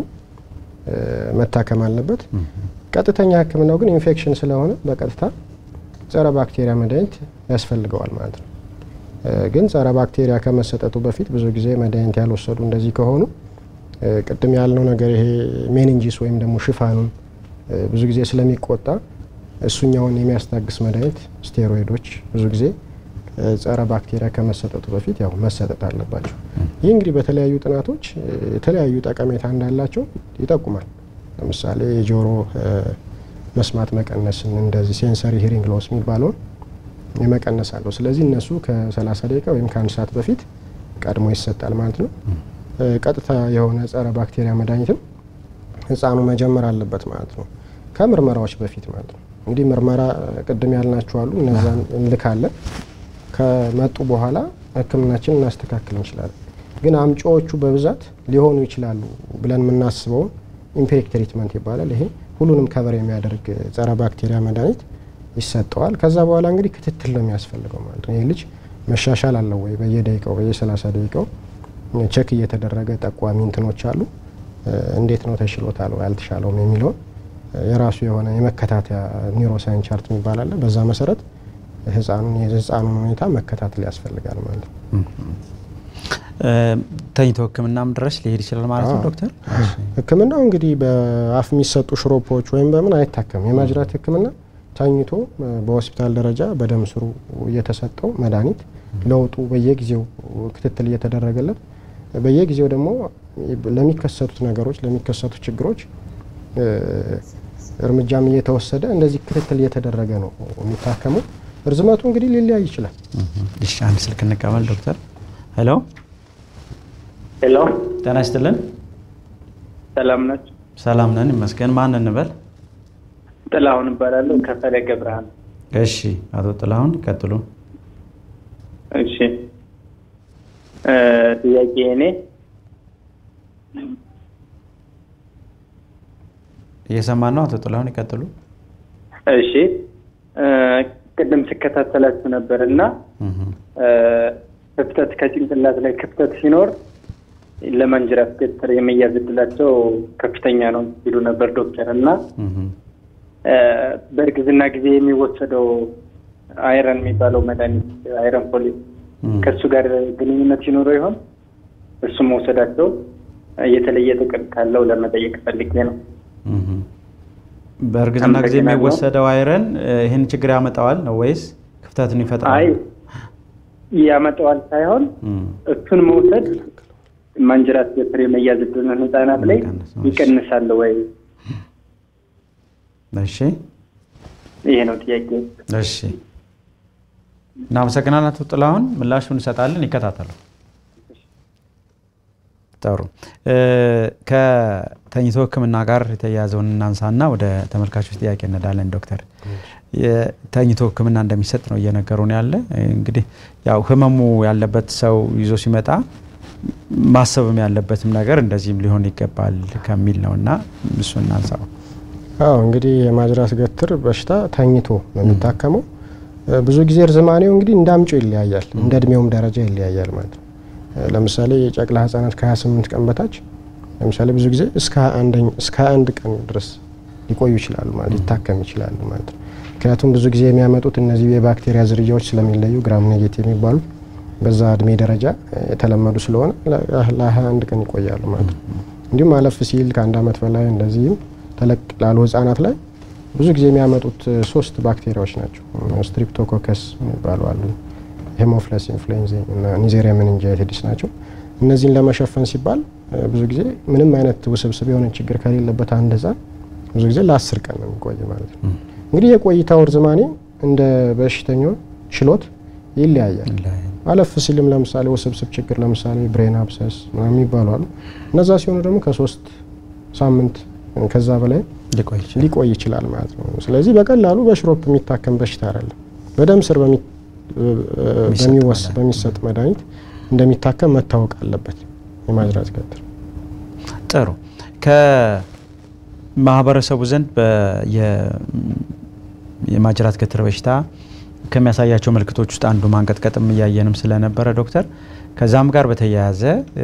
መታከም አለበት። ቀጥተኛ ህክምናው ግን ኢንፌክሽን ስለሆነ በቀጥታ ጸረ ባክቴሪያ መድኃኒት ያስፈልገዋል ማለት ነው። ግን ጸረ ባክቴሪያ ከመሰጠቱ በፊት ብዙ ጊዜ መድኃኒት ያልወሰዱ እንደዚህ ከሆኑ ቅድም ያልነው ነገር ይሄ ሜኒንጂስ ወይም ደግሞ ሽፋኑን ብዙ ጊዜ ስለሚቆጣ እሱኛውን የሚያስታግስ መድኃኒት ስቴሮይዶች ብዙ ጊዜ ጸረ ባክቴሪያ ከመሰጠቱ በፊት ያው መሰጠት አለባቸው። ይህ እንግዲህ በተለያዩ ጥናቶች የተለያዩ ጠቀሜታ እንዳላቸው ይጠቁማል። ለምሳሌ የጆሮ መስማት መቀነስን እንደዚህ ሴንሰሪ ሂሪንግ ሎስ የሚባለውን የመቀነስ አለው። ስለዚህ እነሱ ከ30 ደቂቃ ወይም ከአንድ ሰዓት በፊት ቀድሞ ይሰጣል ማለት ነው። ቀጥታ የሆነ ጸረ ባክቴሪያ መድኃኒትም ህፃኑ መጀመር አለበት ማለት ነው፣ ከምርመራዎች በፊት ማለት ነው። እንግዲህ ምርመራ ቅድም ያልናቸው አሉ፣ እነዛን እንልካለን። ከመጡ በኋላ ህክምናችን እናስተካክል እንችላለን። ግን አምጪዎቹ በብዛት ሊሆኑ ይችላሉ ብለን የምናስበውን ኢምፔክ ትሪትመንት ይባላል። ይሄ ሁሉንም ከበር የሚያደርግ ጸረ ባክቴሪያ መድኃኒት ይሰጠዋል። ከዛ በኋላ እንግዲህ ክትትል ነው የሚያስፈልገው ማለት ነው። ይህ ልጅ መሻሻል አለው ወይ በየደቂቃው በየ30 ደቂቃው ቸክ እየተደረገ ጠቋሚ እንትኖች አሉ። እንዴት ነው ተሽሎታል ወይ አልተሻለውም የሚለውን የራሱ የሆነ የመከታተያ ኒውሮሳይን ቻርት የሚባል አለ። በዛ መሰረት ህፃኑን የህፃኑን ሁኔታ መከታተል ያስፈልጋል ማለት ነው። ተኝቶ ህክምናም ድረስ ሊሄድ ይችላል ማለት ነው ዶክተር። ህክምናው እንግዲህ በአፍ የሚሰጡ ሽሮፖች ወይም በምን አይታከም። የማጅራት ህክምና ተኝቶ በሆስፒታል ደረጃ በደም ስሩ እየተሰጠው መድኃኒት ለውጡ በየጊዜው ክትትል እየተደረገለት በየጊዜው ደግሞ ለሚከሰቱት ነገሮች ለሚከሰቱ ችግሮች እርምጃም እየተወሰደ እንደዚህ ክትትል እየተደረገ ነው የሚታከመው። እርዝመቱ እንግዲህ ሊለያይ ይችላል። እሺ አንድ ስልክ እንቀበል ዶክተር። ሄሎ ሄሎ፣ ጤና ይስጥልን። ሰላም ናችሁ? ሰላም ነን ይመስገን። ማን እንበል? ጥላሁን እባላለሁ ከፈለገ ብርሃን። እሺ አቶ ጥላሁን ይቀጥሉ። እሺ ጥያቄ እኔ እየሰማን ነው። አቶ ጥላሁን ይቀጥሉ። እሺ ቅድም ስከታተላችሁ ነበር እና ክፍተት ከጭንቅላት ላይ ክፍተት ሲኖር ለማንጅራት ገትር የመያዝ እድላቸው ከፍተኛ ነው ሲሉ ነበር ዶክተር እና በእርግዝና ጊዜ የሚወሰደው አይረን የሚባለው መድኃኒት አይረን ፎሊት ከእሱ ጋር ግንኙነት ሲኖረው ይሆን? እሱ መውሰዳቸው የተለየ ጥቅም ካለው ለመጠየቅ ፈልጌ ነው። በእርግዝና ጊዜ የሚወሰደው አይረን ይህን ችግር ያመጣዋል ነው ወይስ ክፍተትን ይፈጥራል? አይ ያመጣዋል ሳይሆን እሱን መውሰድ ማንጅራት ገትር የመያዝ እድልን ህጻናት ላይ ይቀንሳል ወይ? እሺ ይሄ ነው ጥያቄ። እሺ እናመሰግናለን አቶ ጥላሁን። ምላሹን እንሰጣለን። ይከታተሉ። ጥሩ ከተኝቶ ህክምና ጋር የተያያዘውን እናንሳና ወደ ተመልካቾች ጥያቄ እንሄዳለን። ዶክተር ተኝቶ ሕክምና እንደሚሰጥ ነው እየነገሩን ያለ። እንግዲህ ያው ህመሙ ያለበት ሰው ይዞ ሲመጣ ማሰብም ያለበትም ነገር እንደዚህም ሊሆን ይገባል ከሚል ነው እና እሱ እናንሳው። አዎ እንግዲህ የማጅራት ገትር በሽታ ተኝቶ ነው የሚታከመው። ብዙ ጊዜ እርዝማኔው እንግዲህ እንደ አምጪው ይለያያል፣ እንደ እድሜውም ደረጃ ይለያያል ማለት ነው። ለምሳሌ የጨቅላ ህጻናት ከ28 ቀን በታች ለምሳሌ ብዙ ጊዜ እስከ 21 ቀን ድረስ ሊቆዩ ይችላሉ ማለት ሊታከም ይችላሉ ማለት ነው። ምክንያቱም ብዙ ጊዜ የሚያመጡት እነዚህ የባክቴሪያ ዝርያዎች ስለሚለዩ ግራም ኔጌቲቭ የሚባሉ በዛ እድሜ ደረጃ የተለመዱ ስለሆነ ለ21 ቀን ይቆያሉ ማለት ነው። እንዲሁም አለፍ ሲል ከአንድ አመት በላይ እንደዚህም ተለቅ ላሉ ህጻናት ላይ ብዙ ጊዜ የሚያመጡት ሶስት ባክቴሪያዎች ናቸው። ስትሪፕቶኮከስ የሚባሉ አሉ፣ ሄሞፍለስ ኢንፍሉዌንዛ እና ኒዜሪያ ሜኒንጃይቲስ ናቸው። እነዚህን ለመሸፈን ሲባል ብዙ ጊዜ ምንም አይነት ውስብስብ የሆነ ችግር ከሌለበት አንድ ህጻን ብዙ ጊዜ ለአስር ቀን ነው የሚቆይ ማለት ነው። እንግዲህ የቆይታው ርዝማኔ እንደ በሽተኛው ችሎት ይለያያል። አለፍ ሲልም ለምሳሌ ውስብስብ ችግር ለምሳሌ ብሬን አብሰስ ምናምን የሚባሉ አሉ። እነዛ ሲሆኑ ደግሞ ከሶስት ሳምንት ከዛ በላይ ሊቆይ ይችላል ማለት ነው። ስለዚህ በቀላሉ በሽሮፕ የሚታከም በሽታ አይደለም። በደም ስር በሚሰጥ መድኃኒት እንደሚታከም መታወቅ አለበት የማጅራት ገትር። ጥሩ ከማህበረሰቡ ዘንድ የማጅራት ገትር በሽታ ከሚያሳያቸው ምልክቶች ውስጥ አንዱ ማንቀጥቀጥም እያየንም ስለነበረ ዶክተር፣ ከዛም ጋር በተያያዘ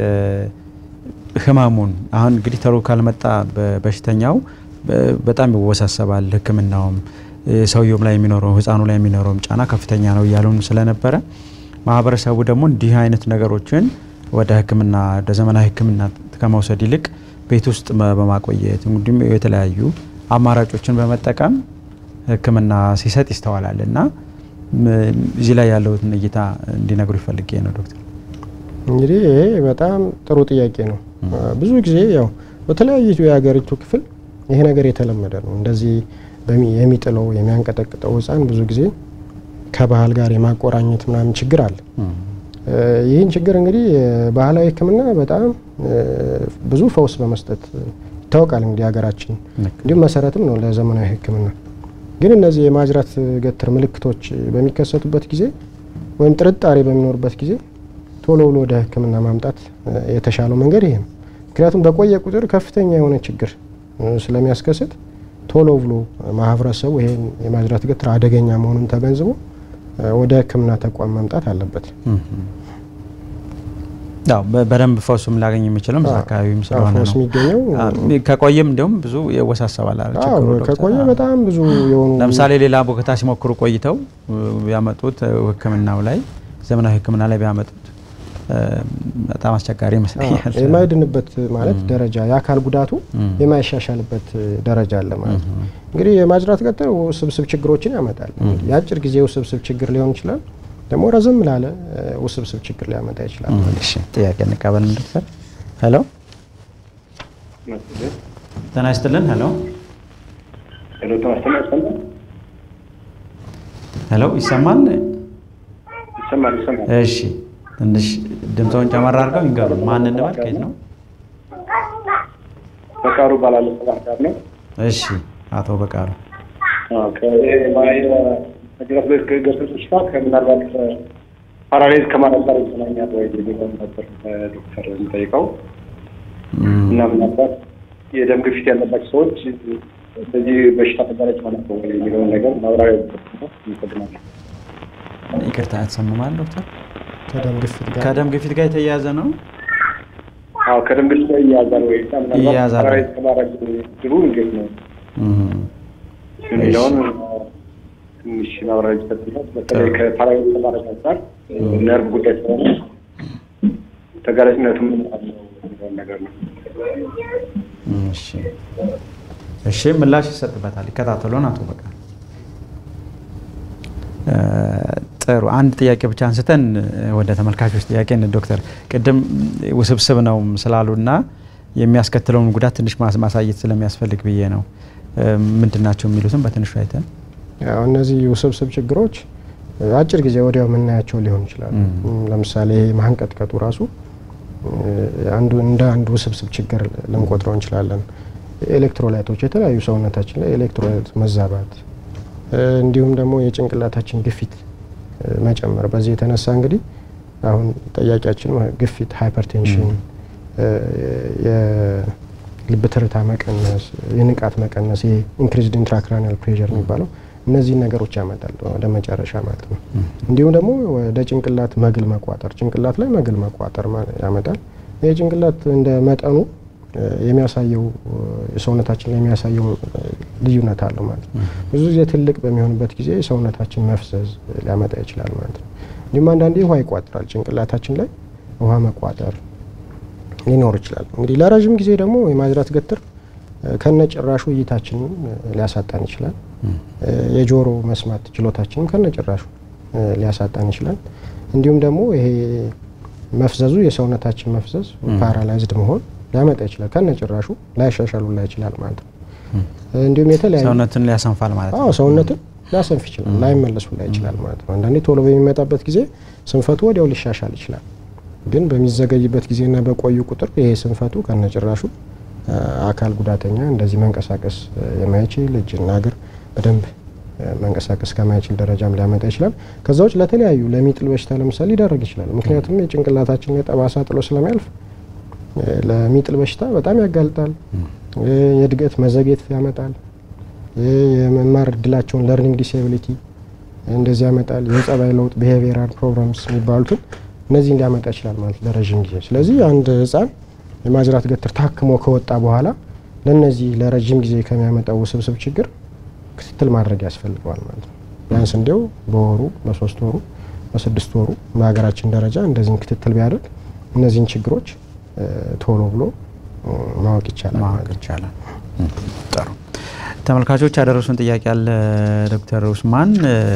ህመሙን አሁን እንግዲህ ተሎ ካልመጣ በሽተኛው በጣም ይወሳሰባል። ሕክምናውም ሰውየውም ላይ የሚኖረው ህፃኑ ላይ የሚኖረውም ጫና ከፍተኛ ነው እያሉን ስለነበረ ማህበረሰቡ ደግሞ እንዲህ አይነት ነገሮችን ወደ ሕክምና ወደ ዘመናዊ ሕክምና ከመውሰድ ይልቅ ቤት ውስጥ በማቆየት እንዲሁም የተለያዩ አማራጮችን በመጠቀም ሕክምና ሲሰጥ ይስተዋላል እና እዚህ ላይ ያለውን እይታ እንዲነግሩ ይፈልጌ ነው ዶክተር። እንግዲህ ይሄ በጣም ጥሩ ጥያቄ ነው። ብዙ ጊዜ ያው በተለያዩ የሀገሪቱ ክፍል ይሄ ነገር የተለመደ ነው። እንደዚህ የሚጥለው የሚያንቀጠቅጠው ህፃን ብዙ ጊዜ ከባህል ጋር የማቆራኘት ምናምን ችግር አለ። ይህን ችግር እንግዲህ ባህላዊ ህክምና በጣም ብዙ ፈውስ በመስጠት ይታወቃል። እንግዲህ ሀገራችን እንዲሁም መሰረትም ነው ለዘመናዊ ህክምና። ግን እነዚህ የማጅራት ገትር ምልክቶች በሚከሰቱበት ጊዜ ወይም ጥርጣሬ በሚኖርበት ጊዜ ቶሎ ብሎ ወደ ህክምና ማምጣት የተሻለው መንገድ ይሄ ነው። ምክንያቱም በቆየ ቁጥር ከፍተኛ የሆነ ችግር ስለሚያስከስት ቶሎ ብሎ ማህበረሰቡ ይሄን የማጅራት ገትር አደገኛ መሆኑን ተገንዝቦ ወደ ህክምና ተቋም መምጣት አለበት። ያው በደንብ ፈውሱም ላገኝ የሚችለው እዛ አካባቢም ስለሆነ ፈውስ ነው። የሚገኘው ከቆየም እንዲሁም ብዙ ይወሳሰባል አይደል አዎ፣ ችግሩ ዶክተር? ከቆየ በጣም ብዙ የሆኑ ለምሳሌ ሌላ ቦታ ሲሞክሩ ቆይተው ቢያመጡት ህክምናው ላይ ዘመናዊ ህክምና ላይ ቢያመጡት በጣም አስቸጋሪ ይመስለኛል። የማይድንበት ማለት ደረጃ የአካል ጉዳቱ የማይሻሻልበት ደረጃ አለ ማለት ነው። እንግዲህ የማጅራት ገትር ውስብስብ ችግሮችን ያመጣል። የአጭር ጊዜ ውስብስብ ችግር ሊሆን ይችላል፣ ደግሞ ረዘም ላለ ውስብስብ ችግር ሊያመጣ ይችላል። እሺ ጥያቄ እንቀበል ዶክተር። ሄሎ ጤና ይስጥልን። ሄሎ ሄሎ ይሰማል? ይሰማል ይሰማል። እሺ ትንሽ ድምፀውን ጨመር አድርገው ይንገሩን። ማን እንበል? ከየት ነው? በቃሉ እባላለሁ። ከባህር ዳር ነው። እሺ አቶ በቃሉ ከማጅራት ገትር በሽታ ከምናልባት ፓራሌዝ ከማለት ጋር ይገናኛል ወይ የሚለውን ነበር ዶክተር የሚጠይቀው እና ምናልባት የደም ግፊት ያለባቸው ሰዎች በዚህ በሽታ ተጋላጭ ማለት ነው ወይ የሚለውን ነገር ማብራሪያ ይፈልጋል። ይቅርታ ያተሰምማል ዶክተር። ከደም ግፊት ጋር ከደም ግፊት ጋር የተያያዘ ነው። አዎ ከደም ግፊት ጋር ይያዛል ወይ እና ምናልባት ይያዛል። ፓራሌዝ ከማድረግ ድሩ እንዴት ነው እም፣ የሚለውን ትንሽ ማብራሪያ ይሰጥበት። በተለይ ከፓራሌዝ ከማድረግ አንጻር ነርቭ ጉዳይ ስለሆነ ተጋላጭነቱ ምን ያህል ነው የሚለውን ነገር ነው። እሺ እሺ፣ ምላሽ ይሰጥበታል። ይከታተሉን አቶ በቃሉ። እ፣ ጥሩ አንድ ጥያቄ ብቻ አንስተን ወደ ተመልካቾች ጥያቄ እንሂድ። ዶክተር ቅድም ውስብስብ ነው ስላሉና የሚያስከትለውን ጉዳት ትንሽ ማስ- ማሳየት ስለሚያስፈልግ ብዬ ነው። ምንድን ናቸው የሚሉትም በትንሹ አይተን ያው እነዚህ ውስብስብ ችግሮች አጭር ጊዜ ወዲያው የምናያቸው ሊሆን ይችላሉ። ለምሳሌ ማንቀጥቀጡ ራሱ አንዱ እንደ አንድ ውስብስብ ችግር ልንቆጥረው እንችላለን። ኤሌክትሮላይቶች የተለያዩ ሰውነታችን ላይ ኤሌክትሮላይት መዛባት እንዲሁም ደግሞ የጭንቅላታችን ግፊት መጨመር። በዚህ የተነሳ እንግዲህ አሁን ጠያቂያችን ግፊት፣ ሃይፐርቴንሽን፣ የልብ ትርታ መቀነስ፣ የንቃት መቀነስ፣ ይሄ ኢንክሪዝድ ኢንትራክራኒያል ፕሬዠር የሚባለው እነዚህን ነገሮች ያመጣል ወደ መጨረሻ ማለት ነው። እንዲሁም ደግሞ ወደ ጭንቅላት መግል መቋጠር፣ ጭንቅላት ላይ መግል መቋጠር ያመጣል። ይህ ጭንቅላት እንደ መጠኑ የሚያሳየው የሰውነታችን ላይ የሚያሳየው ልዩነት አለው ማለት ነው። ብዙ ጊዜ ትልቅ በሚሆንበት ጊዜ ሰውነታችን መፍዘዝ ሊያመጣ ይችላል ማለት ነው። እንዲሁም አንዳንዴ ውሃ ይቋጥራል ጭንቅላታችን ላይ ውሃ መቋጠር ሊኖር ይችላል። እንግዲህ ለረዥም ጊዜ ደግሞ የማጅራት ገትር ከነ ጭራሹ እይታችንን ሊያሳጣን ይችላል። የጆሮ መስማት ችሎታችንም ከነ ጭራሹ ሊያሳጣን ይችላል። እንዲሁም ደግሞ ይሄ መፍዘዙ የሰውነታችን መፍዘዝ ፓራላይዝድ መሆን ሊያመጣ ይችላል። ከነ ጭራሹ ላይሻሻሉ ላይ ይችላል ማለት ነው። እንዲሁም የተለያዩ ሰውነትን ሊያሰንፋል ማለት ነው። አዎ ሰውነትን ሊያሰንፍ ይችላል፣ ላይመለሱ ላይ ይችላል ማለት ነው። አንዳንዴ ቶሎ በሚመጣበት ጊዜ ስንፈቱ ወዲያው ሊሻሻል ይችላል። ግን በሚዘገይበት ጊዜና በቆዩ ቁጥር ይሄ ስንፈቱ ከነ ጭራሹ አካል ጉዳተኛ እንደዚህ መንቀሳቀስ የማይችል እጅና እግር በደንብ መንቀሳቀስ ከማይችል ደረጃም ሊያመጣ ይችላል። ከዛ ውጭ ለተለያዩ ለሚጥል በሽታ ለምሳሌ ሊዳረግ ይችላል። ምክንያቱም የጭንቅላታችን ላይ ጠባሳ ጥሎ ስለሚያልፍ ለሚጥል በሽታ በጣም ያጋልጣል። የእድገት መዘግየት ያመጣል። የመማር እድላቸውን ለርኒንግ ዲስኤቢሊቲ እንደዚህ ያመጣል። የጸባይ ለውጥ ቢሄቪየራል ፕሮብለምስ የሚባሉትን እነዚህን ሊያመጣ ይችላል ማለት ለረዥም ጊዜ። ስለዚህ አንድ ህፃን የማጅራት ገትር ታክሞ ከወጣ በኋላ ለነዚህ ለረዥም ጊዜ ከሚያመጣው ውስብስብ ችግር ክትትል ማድረግ ያስፈልገዋል ማለት ነው። ቢያንስ እንዲያው በወሩ በሶስት ወሩ በስድስት ወሩ በሀገራችን ደረጃ እንደዚህን ክትትል ቢያደርግ እነዚህን ችግሮች ቶሎ ብሎ ማወቅ ይቻላል ማወቅ ይቻላል። ጥሩ ተመልካቾች ያደረሱን ጥያቄ አለ ዶክተር ኡስማን።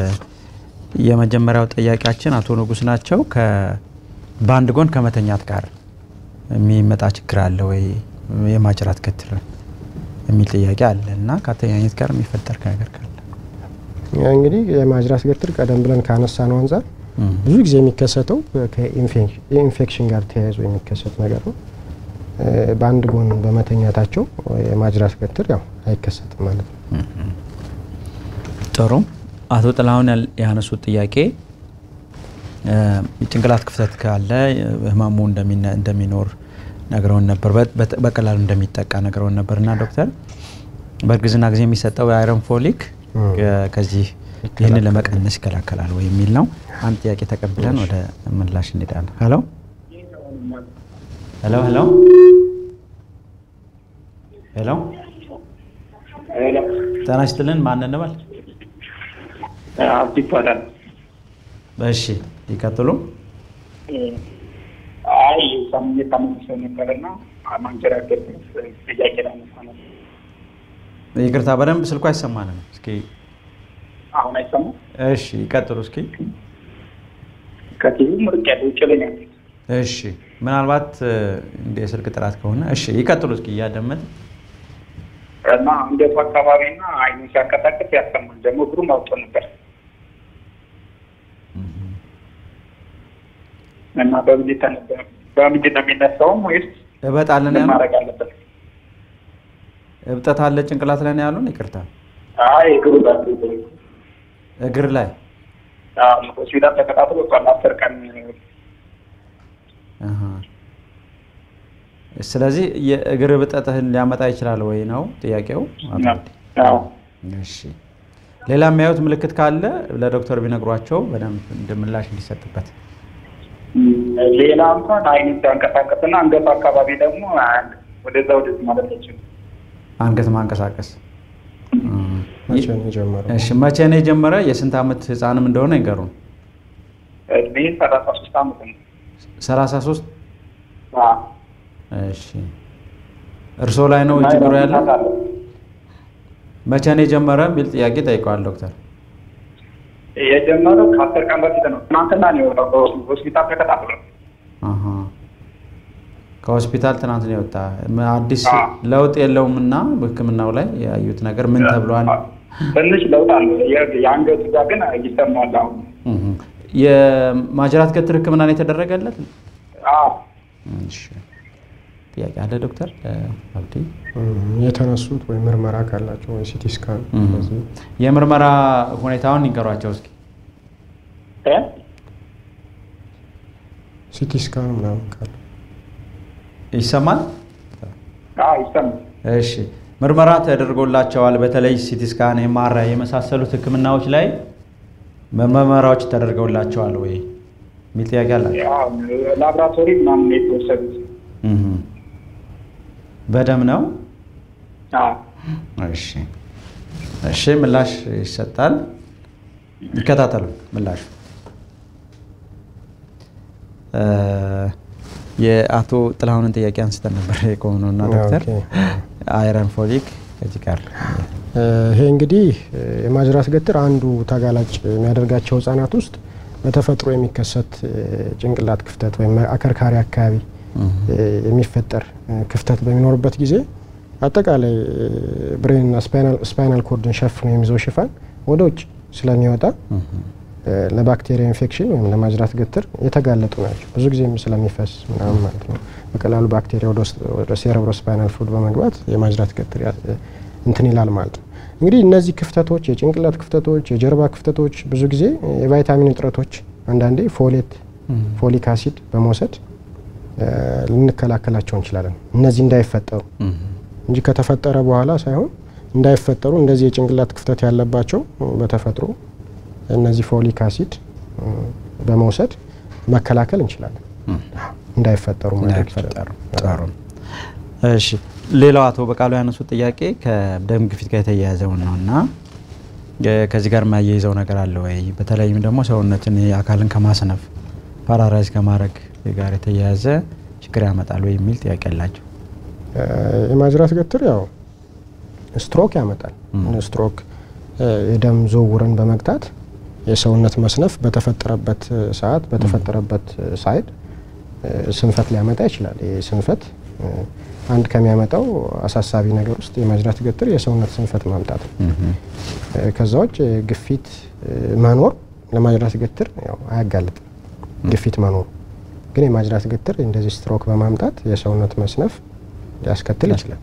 የመጀመሪያው ጥያቄያችን አቶ ንጉስ ናቸው። በአንድ ጎን ከመተኛት ጋር የሚመጣ ችግር አለ ወይ የማጅራት ገትር የሚል ጥያቄ አለ እና ከአተኛኘት ጋር የሚፈጠር ነገር ካለ እንግዲህ የማጅራት ገትር ቀደም ብለን ካነሳ ነው አንጻር ብዙ ጊዜ የሚከሰተው ከኢንፌክሽን ጋር ተያይዞ የሚከሰት ነገር ነው። በአንድ ጎን በመተኛታቸው የማጅራት ገትር ያው አይከሰትም ማለት ነው። ጥሩ። አቶ ጥላሁን ያነሱት ጥያቄ የጭንቅላት ክፍተት ካለ ህመሙ እንደሚኖር ነግረውን ነበር፣ በቀላሉ እንደሚጠቃ ነግረውን ነበር እና ዶክተር በእርግዝና ጊዜ የሚሰጠው የአይረን ፎሊክ ከዚህ ይህንን ለመቀነስ ይከላከላል ወይ የሚል ነው። አንድ ጥያቄ ተቀብለን ወደ ምላሽ እንሄዳለን። ሄሎ ሄሎ ሄሎ ሄሎ ጤና ይስጥልን። ማን እንበል? አብዲ ይባላል። እሺ ይቀጥሉ። አይ ሳምንት ታመምሰው ነበርና ማንጀራት ገትር ጥያቄ ላነሳ ነው። ይቅርታ በደንብ ስልኩ አይሰማንም። እስኪ አሁን አይሰማም? እሺ ይቀጥሉ እስኪ። ከቲቪ ምርቅ ያለ ውጭ ላይ ነው። እሺ ምናልባት እንደ የስልክ ጥራት ከሆነ እሺ ይቀጥሉ እስኪ እያደመጥ እና አንገቱ አካባቢና አይኑ ሲያንቀሳቀስ ያሰማል። ደግሞ እግሩም አውጦ ነበር እና በምንድን ነው በምንድን ነው የሚነሳውም ወይስ እበጥ አለን ምን ያሉ ማድረግ አለበት? እብጠት አለ ጭንቅላት ላይ ነው ያሉን። ይቅርታ አይ እግሩ ጋር እግር ላይ አዎ፣ ሆስፒታል ተከታትሎ ወጥቷል። አስር ቀን አሃ። ስለዚህ የእግር እብጠትህን ሊያመጣ ይችላል ወይ ነው ጥያቄው? አቶ ነው። አብዲ? አዎ እሺ ሌላ የሚያዩት ምልክት ካለ ለዶክተር ቢነግሯቸው በደንብ እንደ ምላሽ እንዲሰጥበት። ሌላ እንኳን አይኑ ሲያንቀሳቀስና አንገቱ አካባቢ ደግሞ ወደዛ ወደዚህ ማለት አይችልም። አንገት ማንቀሳቀስ መቼ ነው የጀመረው? እሺ መቼ ነው የጀመረ? የስንት ዓመት ህፃንም እንደሆነ ይንገሩን። እድሜ ሰላሳ ሶስት አመት ነው። 33 አዎ። እሺ እርስዎ ላይ ነው ችግሩ ያለው? መቼ ነው የጀመረ የሚል ጥያቄ ጠይቀዋል ዶክተር። የጀመረው ከአስር ቀን በፊት ነው። ትናንትና ነው የወጣው ሆስፒታል ተከታትሎ አሃ። ከሆስፒታል ትናንት ነው የወጣ። ም- አዲስ አዎ። ለውጥ የለውም እና በህክምናው ላይ ያዩት ነገር ምን ተብሏል? ትንሽ ለውጥ አለ። የ- የአንገቱ ጋር ግን ይሰማል አሁን። እህ። የማጅራት ገትር ህክምና ነው የተደረገለት? አዎ። እሺ። ጥያቄ አለ ዶክተር አብዲ? የተነሱት ወይ ምርመራ ካላቸው ወይ ሲቲ ስካን በዚህ የምርመራ ሁኔታውን ይንገሯቸው እስኪ። ሲቲ ስካን ምናምን ካለ ይሰማል? ይሰማል። እሺ ምርመራ ተደርጎላቸዋል። በተለይ ሲቲ ስካን፣ ኤምአርአይ የመሳሰሉት ህክምናዎች ላይ ምርመራዎች ተደርገውላቸዋል ወይ የሚል ጥያቄ አላቸው። ላብራቶሪ ምናምን የተወሰዱት በደም ነው። እሺ እሺ፣ ምላሽ ይሰጣል። ይከታተሉ ምላሹ። የአቶ ጥላሁንን ጥያቄ አንስተን ነበር የቆምነውና ዶክተር አይረን ፎሊክ ከዚህ ጋር ይሄ እንግዲህ የማጅራት ገትር አንዱ ተጋላጭ የሚያደርጋቸው ህጻናት ውስጥ በተፈጥሮ የሚከሰት ጭንቅላት ክፍተት ወይም አከርካሪ አካባቢ የሚፈጠር ክፍተት በሚኖርበት ጊዜ አጠቃላይ ብሬንና ስፓይናል ኮርድን ሸፍኖ የሚይዘው ሽፋን ወደ ውጭ ስለሚወጣ ለባክቴሪያ ኢንፌክሽን ወይም ለማጅራት ገትር የተጋለጡ ናቸው። ብዙ ጊዜም ስለሚፈስ ምናምን ማለት ነው። በቀላሉ ባክቴሪያ ወደ ሴረብሮ ስፓይናል ፍሉድ በመግባት የማጅራት ገትር እንትን ይላል ማለት ነው። እንግዲህ እነዚህ ክፍተቶች፣ የጭንቅላት ክፍተቶች፣ የጀርባ ክፍተቶች ብዙ ጊዜ የቫይታሚን እጥረቶች፣ አንዳንዴ ፎሌት፣ ፎሊክ አሲድ በመውሰድ ልንከላከላቸው እንችላለን። እነዚህ እንዳይፈጠሩ እንጂ ከተፈጠረ በኋላ ሳይሆን እንዳይፈጠሩ እንደዚህ የጭንቅላት ክፍተት ያለባቸው በተፈጥሮ እነዚህ ፎሊክ አሲድ በመውሰድ መከላከል እንችላለን። እንዳይፈጠሩ እንዳይፈጠሩ። እሺ ሌላው አቶ በቃሉ ያነሱት ጥያቄ ከደም ግፊት ጋር የተያያዘው ነው እና ከዚህ ጋር የማያይዘው ነገር አለ ወይ? በተለይም ደግሞ ሰውነትን አካልን ከማስነፍ ፓራራይዝ ከማድረግ ጋር የተያያዘ ችግር ያመጣል ወይ የሚል ጥያቄ አላቸው። የማጅራት ገትር ያው ስትሮክ ያመጣል። ስትሮክ የደም ዝውውርን በመግታት የሰውነት መስነፍ በተፈጠረበት ሰዓት በተፈጠረበት ሳይድ ስንፈት ሊያመጣ ይችላል። ይህ ስንፈት አንድ ከሚያመጣው አሳሳቢ ነገር ውስጥ የማጅራት ገትር የሰውነት ስንፈት ማምጣት ነው። ከዛ ውጭ ግፊት መኖር ለማጅራት ገትር ያው አያጋልጥም። ግፊት መኖሩ ግን የማጅራት ገትር እንደዚህ ስትሮክ በማምጣት የሰውነት መስነፍ ሊያስከትል ይችላል።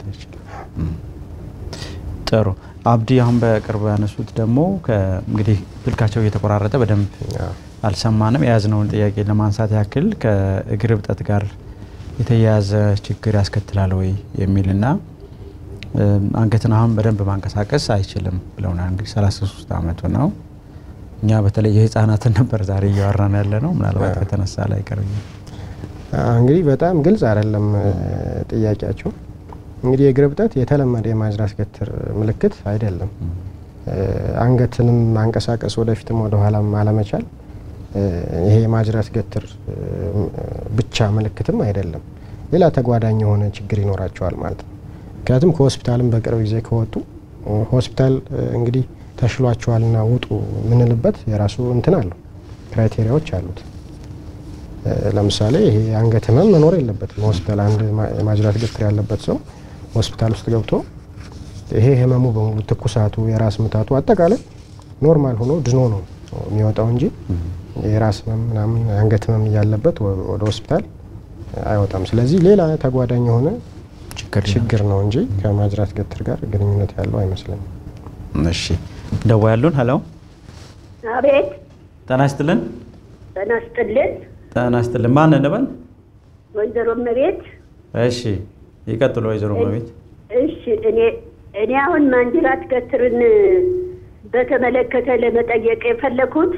ጥሩ አብዲ፣ አሁን በቅርብ ያነሱት ደግሞ እንግዲህ ስልካቸው እየተቆራረጠ በደንብ አልሰማንም። የያዝነውን ጥያቄ ለማንሳት ያክል ከእግር እብጠት ጋር የተያያዘ ችግር ያስከትላል ወይ የሚልና አንገትን አሁን በደንብ ማንቀሳቀስ አይችልም ብለውናል። እንግዲህ 33 ዓመቱ ነው። እኛ በተለይ የህፃናትን ነበር ዛሬ እያወራን ያለ ነው። ምናልባት ከተነሳ ላይ ቀር እንግዲህ በጣም ግልጽ አይደለም ጥያቄያቸው። እንግዲህ የእግር እብጠት የተለመደ የማጅራት ገትር ምልክት አይደለም። አንገትንም ማንቀሳቀስ ወደፊትም ወደኋላም አለመቻል ይሄ የማጅራት ገትር ብቻ ምልክትም አይደለም። ሌላ ተጓዳኝ የሆነ ችግር ይኖራቸዋል ማለት ነው። ምክንያቱም ከሆስፒታልም በቅርብ ጊዜ ከወጡ ሆስፒታል እንግዲህ ተሽሏቸዋልና ውጡ የምንልበት የራሱ እንትን አለው፣ ክራይቴሪያዎች አሉት። ለምሳሌ ይሄ አንገት ህመም መኖር የለበትም ሆስፒታል። አንድ የማጅራት ገትር ያለበት ሰው ሆስፒታል ውስጥ ገብቶ ይሄ ህመሙ በሙሉ ትኩሳቱ፣ የራስ ምታቱ አጠቃላይ ኖርማል ሆኖ ድኖ ነው የሚወጣው እንጂ የራስ ህመም ምናምን አንገት ህመም እያለበት ወደ ሆስፒታል አይወጣም። ስለዚህ ሌላ ተጓዳኝ የሆነ ችግር ነው እንጂ ከማጅራት ገትር ጋር ግንኙነት ያለው አይመስለኝም። እሺ ደዋ ያሉን ሄሎ፣ አቤት። ጤና ይስጥልን። ጤና ይስጥልን። ጤና ይስጥልን። ማን እንበል? ወይዘሮ እመቤት። እሺ ይቀጥሉ ወይዘሮ እመቤት። እሺ እኔ እኔ አሁን ማንጅራት ገትርን በተመለከተ ለመጠየቅ የፈለኩት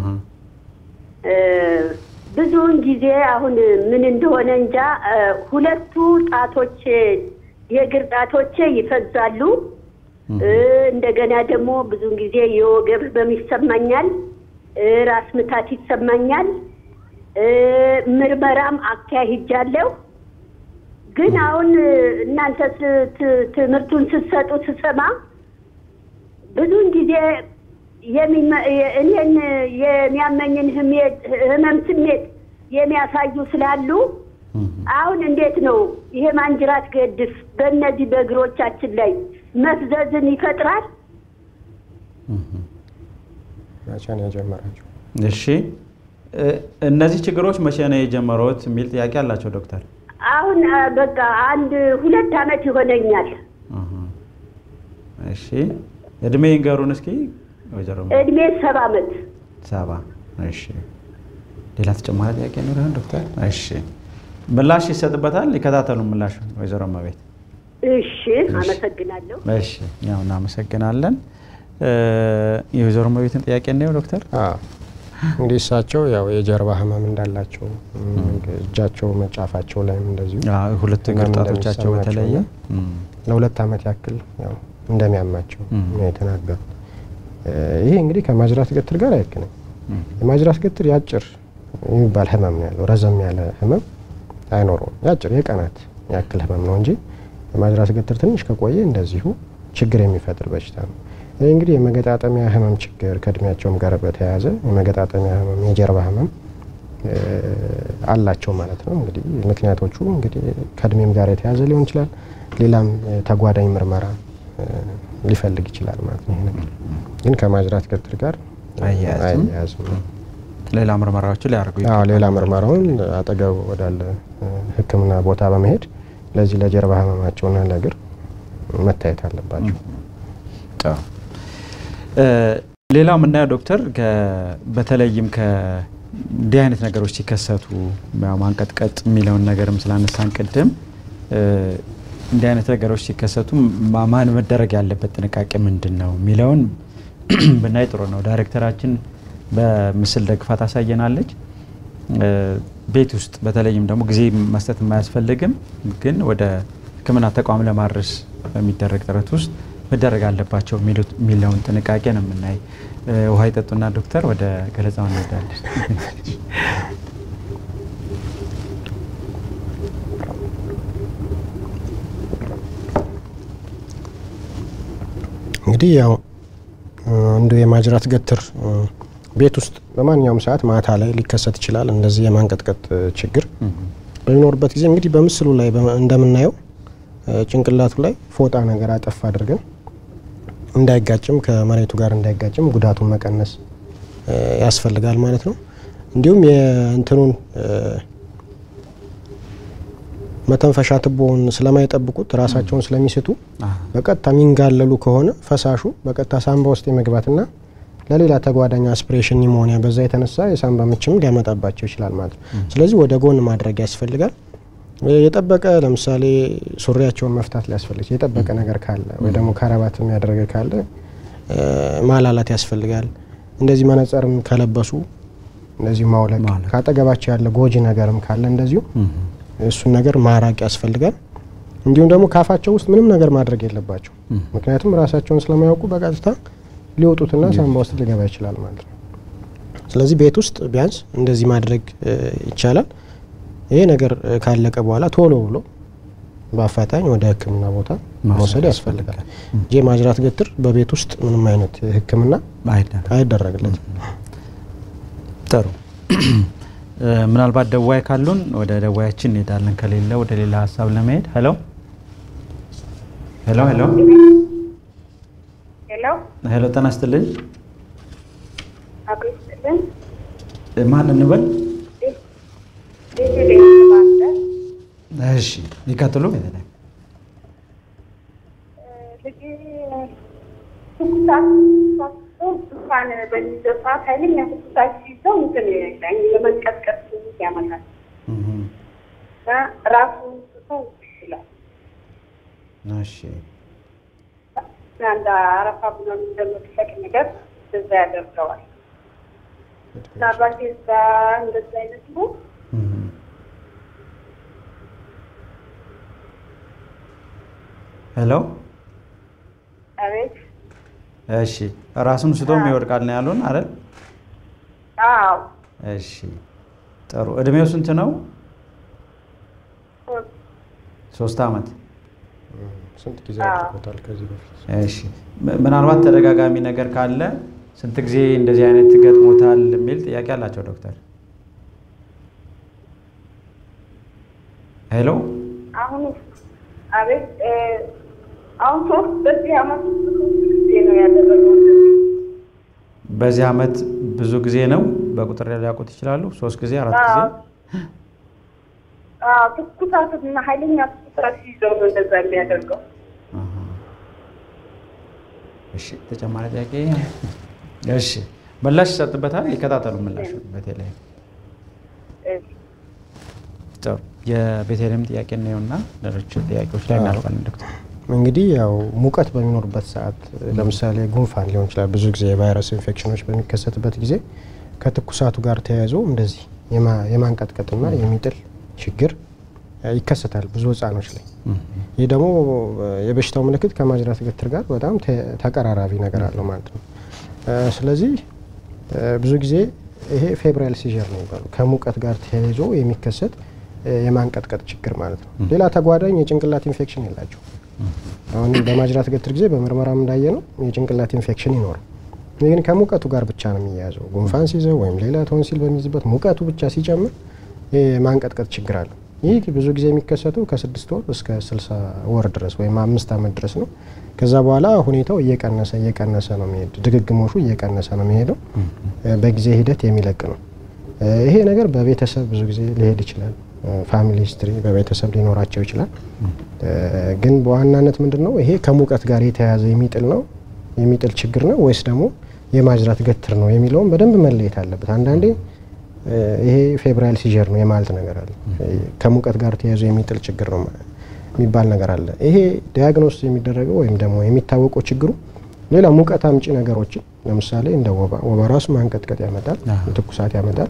ብዙውን ጊዜ አሁን ምን እንደሆነ እንጃ ሁለቱ ጣቶቼ የእግር ጣቶቼ ይፈዛሉ። እንደገና ደግሞ ብዙውን ጊዜ የወገብ ህመም ይሰማኛል፣ ራስ ምታት ይሰማኛል። ምርመራም አካሂጃለሁ። ግን አሁን እናንተ ትምህርቱን ስትሰጡ ስሰማ ብዙውን ጊዜ እኔን የሚያመኝን ህመም ስሜት የሚያሳዩ ስላሉ አሁን እንዴት ነው ይሄ ማንጅራት ገድፍ በእነዚህ በእግሮቻችን ላይ መፍዘዝን ይፈጥራል? መቼ ነው የጀመራቸው? እሺ እነዚህ ችግሮች መቼ ነው የጀመሩት የሚል ጥያቄ አላቸው ዶክተር። አሁን አ፣ በቃ አንድ ሁለት አመት ይሆነኛል። አሃ። እሺ እድሜ ይንገሩን እስኪ ወይዘሮ እድሜ ሰባ አመት። ሰባ እሺ ሌላ ተጨማሪ ጥያቄ ነው ይሆን ዶክተር? እሺ ምላሽ ይሰጥበታል። ይከታተሉ ምላሽ ወይዘሮ እመቤት። እሺ አመሰግናለሁ። እሺ ያው እናመሰግናለን። እ፣ የወይዘሮ እመቤትን ጥያቄ ነው ዶክተር? አዎ። እንግዲህ እሳቸው ያው የጀርባ ህመም እንዳላቸው እም፣ እጃቸው መጫፋቸው ላይም እንደዚሁ አዎ፣ ሁለቱ እግር ህመም ጣቶቻቸው እንደሚሰማቸው በተለየ እና ለሁለት አመት ያክል ያው እንደሚያማቸው እም። ነው የተናገሩት። እ፣ ይሄ እንግዲህ ከማጅራት ገትር ጋር አይገናኝም። የማጅራት ገትር ያጭር የሚባል ህመም ነው ያለው። ረዘም ያለ ህመም አይኖረውም። ያጭር የቀናት ያክል ህመም ነው እንጂ የማጅራት ገትር ትንሽ ከቆየ እንደዚሁ ችግር የሚፈጥር በሽታ ነው። ይህ እንግዲህ የመገጣጠሚያ ህመም ችግር ከእድሜያቸውም ጋር በተያያዘ የመገጣጠሚያ ህመም፣ የጀርባ ህመም እ፣ አላቸው ማለት ነው። እንግዲህ ምክንያቶቹ እንግዲህ ከእድሜም ጋር የተያያዘ ሊሆን ይችላል። ሌላም እ፣ ተጓዳኝ ምርመራ እ፣ ሊፈልግ ይችላል ማለት ነው። ይሄ ነገር ግን ከማጅራት ገትር ጋር አያያዝም። አያያዝም። ሌላ ምርመራዎችን ሊያደርጉ አዎ ይገባል። ሌላ ምርመራውን አጠገብ ወዳለ እ፣ ሕክምና ቦታ በመሄድ ለዚህ ለጀርባ ህመማቸውና ለእግር መታየት አለባቸው። ጥሩ። እ፣ ሌላው የምናየው ዶክተር ከ- በተለይም ከእንዲህ አይነት ነገሮች ሲከሰቱ ያው ማንቀጥቀጥ የሚለውን ነገርም ስላነሳን ቅድም እ፣ እንዲህ አይነት ነገሮች ሲከሰቱ ማ- ማን መደረግ ያለበት ጥንቃቄ ምንድን ነው የሚለውን ብናይ ጥሩ ነው። ዳይሬክተራችን በምስል ደግፋ ታሳየናለች። እ፣ ቤት ውስጥ በተለይም ደግሞ ጊዜ መስጠት የማያስፈልግም ግን ወደ ሕክምና ተቋም ለማድረስ በሚደረግ ጥረት ውስጥ መደረግ አለባቸው የሚሉት- የሚለውን ጥንቃቄ ነው የምናይ። እ፣ ውሃ ይጠጡና ዶክተር ወደ ገለጻው እንሄዳለን። እንግዲህ ያው እ፣ አንዱ የማጅራት ገትር እ፣ ቤት ውስጥ በማንኛውም ሰዓት ማታ ላይ ሊከሰት ይችላል። እንደዚህ የማንቀጥቀጥ እ፣ ችግር በሚኖርበት ጊዜ እንግዲህ በምስሉ ላይ በ- እንደምናየው እ፣ ጭንቅላቱ ላይ ፎጣ ነገር አጠፍ አድርገን እንዳይጋጭም ከመሬቱ ጋር እንዳይጋጭም ጉዳቱን መቀነስ እ፣ ያስፈልጋል ማለት ነው። እንዲሁም የእንትኑን እ፣ መተንፈሻ ቱቦውን ስለማይጠብቁት ራሳቸውን ስለሚስቱ በቀጥታ የሚንጋለሉ ከሆነ ፈሳሹ በቀጥታ ሳንባ ውስጥ የመግባትና ለሌላ ተጓዳኝ አስፒሬሽን ኒሞኒያ በዛ የተነሳ የሳንባ ምችም ሊያመጣባቸው ይችላል ማለት ነው። ስለዚህ ወደ ጎን ማድረግ ያስፈልጋል። የጠበቀ ለምሳሌ ሱሪያቸውን መፍታት ሊያስፈልግ የጠበቀ ነገር ካለ ወይ ደግሞ ከረባት የሚያደረገ ካለ እ፣ ማላላት ያስፈልጋል። እንደዚህ መነጽርም ከለበሱ እንደዚህ ማውለቅ፣ ማውለቅ። ካጠገባቸው ያለ ጎጂ ነገርም ካለ እንደዚሁ እሱን ነገር ማራቅ ያስፈልጋል። እንዲሁም ደግሞ ካፋቸው ውስጥ ምንም ነገር ማድረግ የለባቸው። ምክንያቱም ራሳቸውን ስለማያውቁ በቀጥታ ሊወጡትና ሳንባ ውስጥ ሊገባ ይችላል ማለት ነው። ስለዚህ ቤት ውስጥ ቢያንስ እንደዚህ ማድረግ እ፣ ይቻላል። ይሄ ነገር እ፣ ካለቀ በኋላ ቶሎ ብሎ በአፋጣኝ ወደ ሕክምና ቦታ መውሰድ መውሰድ ያስፈልጋል እንጂ የማጅራት ገትር በቤት ውስጥ ምንም አይነት ሕክምና አይደረግም። አይደረግለትም። ጥሩ እ፣ ምናልባት ደዋይ ካሉን ወደ ደዋያችን እንሄዳለን። ከሌለ ወደ ሌላ ሀሳብ ለመሄድ ሄሎ ሄሎ ሄሎ ሄሎ ሄሎ ጤና ይስጥልኝ። አቶ ይስጥልን እ፣ ማን እንበል? ልጅ ቤተሰባለ እሺ ይቀጥሉ። ቤተልሔም ልጅ ትኩሳት ሳቶ እንኳን በሚይዘው ሰዓት ኃይለኛ ትኩሳት ሲይዘው እንትን ይላል የመንቀጥቀጥ ስሜት ያመጣል እህ፣ እና ራሱ ስቶ ይችላል እሺ አንድ አረፋ ብሎ እንደመጥፈቅ ነገር እዛ ያደርገዋል። ምናልባት የዛ እንደዛ አይነት ነው እህ። ሄሎ አቤት እሺ ራሱን ስቶም ይወድቃል ነው ያሉን አይደል? አዎ እሺ ጥሩ። እድሜው ስንት ነው? ሶስት አመት። ስንት ጊዜ አዎ። አድርጎታል ከዚህ በፊት? እሺ ም- ምናልባት ተደጋጋሚ ነገር ካለ ስንት ጊዜ እንደዚህ አይነት ገጥሞታል የሚል ጥያቄ አላቸው ዶክተር። ሄሎ አሁን አቤት እ፣ አሁን ሶስት በዚህ አመት ውስጥ ሶስት ጊዜ ነው ያደረገው። በዚህ አመት ብዙ ጊዜ ነው በቁጥር ሊያውቁት ይችላሉ? ሶስት ጊዜ አራት ጊዜ? አዎ፣ ትኩሳትና ኃይለኛ ትኩሳት ሲይዘው ነው እንደዛ የሚያደርገው። አሃ። እሺ ተጨማሪ ጥያቄ? እሺ ምላሽ ይሰጥበታል። ይከታተሉ ምላሹ በተለይ ጥሩ የቤተልሔም ጥያቄ እናየውና ሌሎች ጥያቄዎች ላይ እናልፋለን ዶክተር። እንግዲህ ያው ሙቀት በሚኖርበት ሰዓት ለምሳሌ ጉንፋን ሊሆን ይችላል። ብዙ ጊዜ የቫይረስ ኢንፌክሽኖች በሚከሰትበት ጊዜ ከትኩሳቱ ጋር ተያይዞ እንደዚህ የማ- የማንቀጥቀጥና የሚጥል ችግር እ፣ ይከሰታል ብዙ ህጻኖች ላይ። ይህ ደግሞ እ፣ የበሽታው ምልክት ከማጅራት ገትር ጋር በጣም ተ- ተቀራራቢ ነገር አለው ማለት ነው። እ፣ ስለዚህ እ፣ ብዙ ጊዜ ይሄ ፌብራይል ሲዥር ነው የሚባለው ከሙቀት ጋር ተያይዞ የሚከሰት እ፣ የማንቀጥቀጥ ችግር ማለት ነው። ሌላ ተጓዳኝ የጭንቅላት ኢንፌክሽን የላቸው። አሁን በማጅራት ገትር ጊዜ በምርመራም እንዳየ ነው የጭንቅላት ኢንፌክሽን ይኖራል። ይህ ግን ከሙቀቱ ጋር ብቻ ነው የሚያያዘው። ጉንፋን ሲይዘው ወይም ሌላ ቶንሲል በሚይዝበት ሙቀቱ ብቻ ሲጨምር የማንቀጥቀጥ ችግር አለው። ይህ ብዙ ጊዜ የሚከሰተው ከስድስት ወር እስከ ስልሳ ወር ድረስ ወይም አምስት ዓመት ድረስ ነው። ከዛ በኋላ ሁኔታው እየቀነሰ እየቀነሰ ነው የሚሄድ ድግግሞሹ እየቀነሰ ነው የሚሄደው። በጊዜ ሂደት የሚለቅ ነው። ይሄ ነገር በቤተሰብ ብዙ ጊዜ ሊሄድ ይችላል። ፋሚሊ ሂስትሪ በቤተሰብ ሊኖራቸው ይችላል። ግን በዋናነት ምንድን ነው ይሄ ከሙቀት ጋር የተያያዘ የሚጥል ነው የሚጥል ችግር ነው ወይስ ደግሞ የማጅራት ገትር ነው የሚለውን በደንብ መለየት አለበት። አንዳንዴ ይሄ ፌብራይል ሲጀር ነው የማለት ነገር አለ። ከሙቀት ጋር ተያይዞ የሚጥል ችግር ነው የሚባል ነገር አለ። ይሄ ዲያግኖስ የሚደረገው ወይም ደግሞ የሚታወቀው ችግሩ ሌላ ሙቀት አምጪ ነገሮችን ለምሳሌ እንደ ወባ ወባ ራሱ ማንቀጥቀጥ ያመጣል፣ ትኩሳት ያመጣል።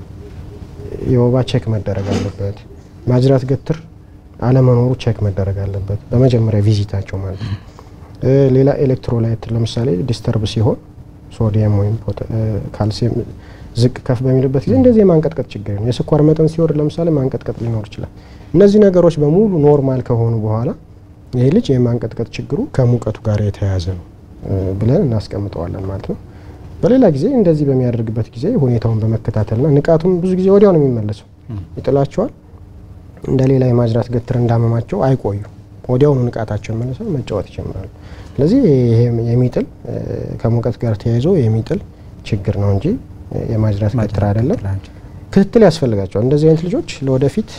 የወባ ቼክ መደረግ አለበት። ማጅራት ገትር አለመኖሩ ቼክ መደረግ አለበት በመጀመሪያ ቪዚታቸው ማለት ነው። ሌላ ኤሌክትሮላይት ለምሳሌ ዲስተርብ ሲሆን ሶዲየም ወይም ካልሲየም ዝቅ ከፍ በሚልበት ጊዜ እንደዚህ የማንቀጥቀጥ ችግር ነው። የስኳር መጠን ሲወርድ ለምሳሌ ማንቀጥቀጥ ሊኖር ይችላል። እነዚህ ነገሮች በሙሉ ኖርማል ከሆኑ በኋላ ይሄ ልጅ የማንቀጥቀጥ ችግሩ ከሙቀቱ ጋር የተያያዘ ነው ብለን እናስቀምጠዋለን ማለት ነው። በሌላ ጊዜ እንደዚህ በሚያደርግበት ጊዜ ሁኔታውን በመከታተልና ንቃቱም ብዙ ጊዜ ወዲያው ነው የሚመለሰው። ይጥላቸዋል። እንደ ሌላ የማጅራት ገትር እንዳመማቸው አይቆዩ፣ ወዲያውኑ ንቃታቸው መልሰው መጫወት ይጀምራሉ። ስለዚህ ይሄ የሚጥል ከሙቀት ጋር ተያይዞ የሚጥል ችግር ነው እንጂ የማጅራት ገትር አይደለም። ክትትል ያስፈልጋቸዋል። እንደዚህ አይነት ልጆች ለወደፊት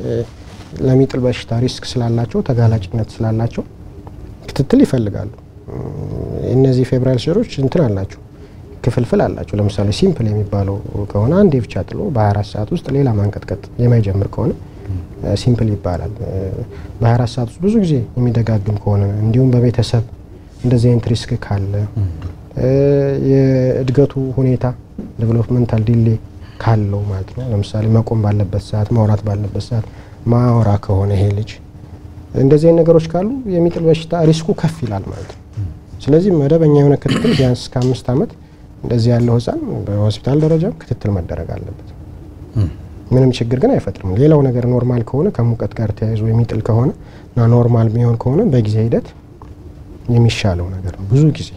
ለሚጥል በሽታ ሪስክ ስላላቸው ተጋላጭነት ስላላቸው ክትትል ይፈልጋሉ። እነዚህ ፌብራይል ሲሮች እንትን አላቸው ክፍልፍል አላቸው። ለምሳሌ ሲምፕል የሚባለው ከሆነ አንዴ ብቻ ጥሎ በ24 ሰዓት ውስጥ ሌላ ማንቀጥቀጥ የማይጀምር ከሆነ ሲምፕል ይባላል። በ24 ሰዓት ውስጥ ብዙ ጊዜ የሚደጋግም ከሆነ እንዲሁም በቤተሰብ እንደዚህ አይነት ሪስክ ካለ የእድገቱ ሁኔታ ዴቨሎፕመንታል ዲሌ ካለው ማለት ነው። ለምሳሌ መቆም ባለበት ሰዓት፣ ማውራት ባለበት ሰዓት ማወራ ከሆነ ይሄ ልጅ እንደዚህ አይነት ነገሮች ካሉ የሚጥል በሽታ ሪስኩ ከፍ ይላል ማለት ነው። ስለዚህ መደበኛ የሆነ ክትትል ቢያንስ እስከ አምስት ዓመት እንደዚህ ያለው ህፃን በሆስፒታል ደረጃም ክትትል መደረግ አለበት። ምንም ችግር ግን አይፈጥርም። ሌላው ነገር ኖርማል ከሆነ ከሙቀት ጋር ተያይዞ የሚጥል ከሆነ እና ኖርማል የሚሆን ከሆነ በጊዜ ሂደት የሚሻለው ነገር ነው ብዙ ጊዜ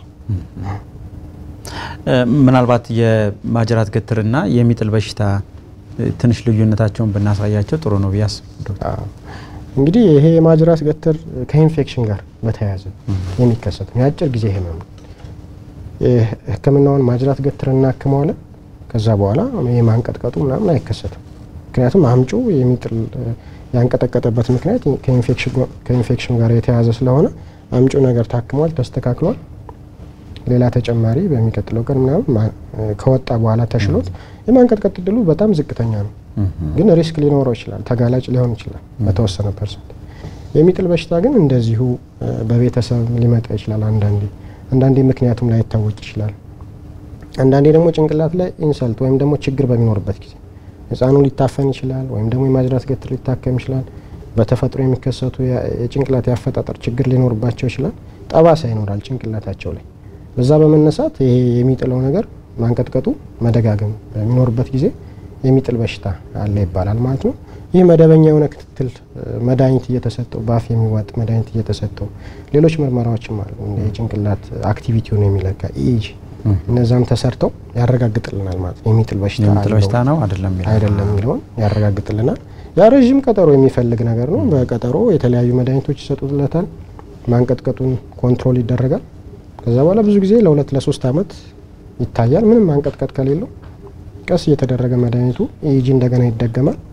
ምናልባት የማጅራት ገትርና የሚጥል በሽታ ትንሽ ልዩነታቸውን ብናሳያቸው ጥሩ ነው ብዬ አስባለሁ። እንግዲህ ይሄ የማጅራት ገትር ከኢንፌክሽን ጋር በተያያዘ የሚከሰት ነው። የአጭር ጊዜ ህመም ነው። ሕክምናውን ማጅራት ገትር እናክመዋለን። ከዛ በኋላ የማንቀጥቀጡ ምናምን አይከሰትም። ምክንያቱም አምጩ የሚጥል ያንቀጠቀጠበት ምክንያት ከኢንፌክሽን ጋር የተያያዘ ስለሆነ አምጩ ነገር ታክሟል፣ ተስተካክሏል። ሌላ ተጨማሪ በሚቀጥለው ቀን ምናምን ከወጣ በኋላ ተሽሎት የማንቀጥቀጥ እድሉ በጣም ዝቅተኛ ነው። ግን ሪስክ ሊኖረው ይችላል፣ ተጋላጭ ሊሆን ይችላል በተወሰነ ፐርሰንት። የሚጥል በሽታ ግን እንደዚሁ በቤተሰብ ሊመጣ ይችላል። አንዳንዴ አንዳንዴ ምክንያቱም ላይታወቅ ይችላል። አንዳንዴ ደግሞ ጭንቅላት ላይ ኢንሰልት ወይም ደግሞ ችግር በሚኖርበት ጊዜ ህፃኑ ሊታፈን ይችላል፣ ወይም ደግሞ የማጅራት ገትር ሊታከም ይችላል። በተፈጥሮ የሚከሰቱ የጭንቅላት የአፈጣጠር ችግር ሊኖርባቸው ይችላል። ጠባሳ ይኖራል ጭንቅላታቸው ላይ። በዛ በመነሳት ይሄ የሚጥለው ነገር ማንቀጥቀጡ መደጋገም በሚኖርበት ጊዜ የሚጥል በሽታ አለ ይባላል ማለት ነው። ይህ መደበኛ የሆነ ክትትል መድኃኒት እየተሰጠው በአፍ የሚዋጥ መድኃኒት እየተሰጠው ሌሎች ምርመራዎችም አሉ የጭንቅላት አክቲቪቲውን የሚለካ ኢኢጂ እነዛም ተሰርተው ያረጋግጥልናል ማለት ነው። የሚጥል በሽታ የሚጥል በሽታ ነው አይደለም አይደለም የሚለውን ያረጋግጥልናል። ያ ረዥም ቀጠሮ የሚፈልግ ነገር ነው። በቀጠሮ የተለያዩ መድኃኒቶች ይሰጡለታል። ማንቀጥቀጡን ኮንትሮል ይደረጋል። ከዛ በኋላ ብዙ ጊዜ ለሁለት ለሶስት አመት ይታያል። ምንም ማንቀጥቀጥ ከሌለው ቀስ እየተደረገ መድኃኒቱ ኢኢጂ እንደገና ይደገማል።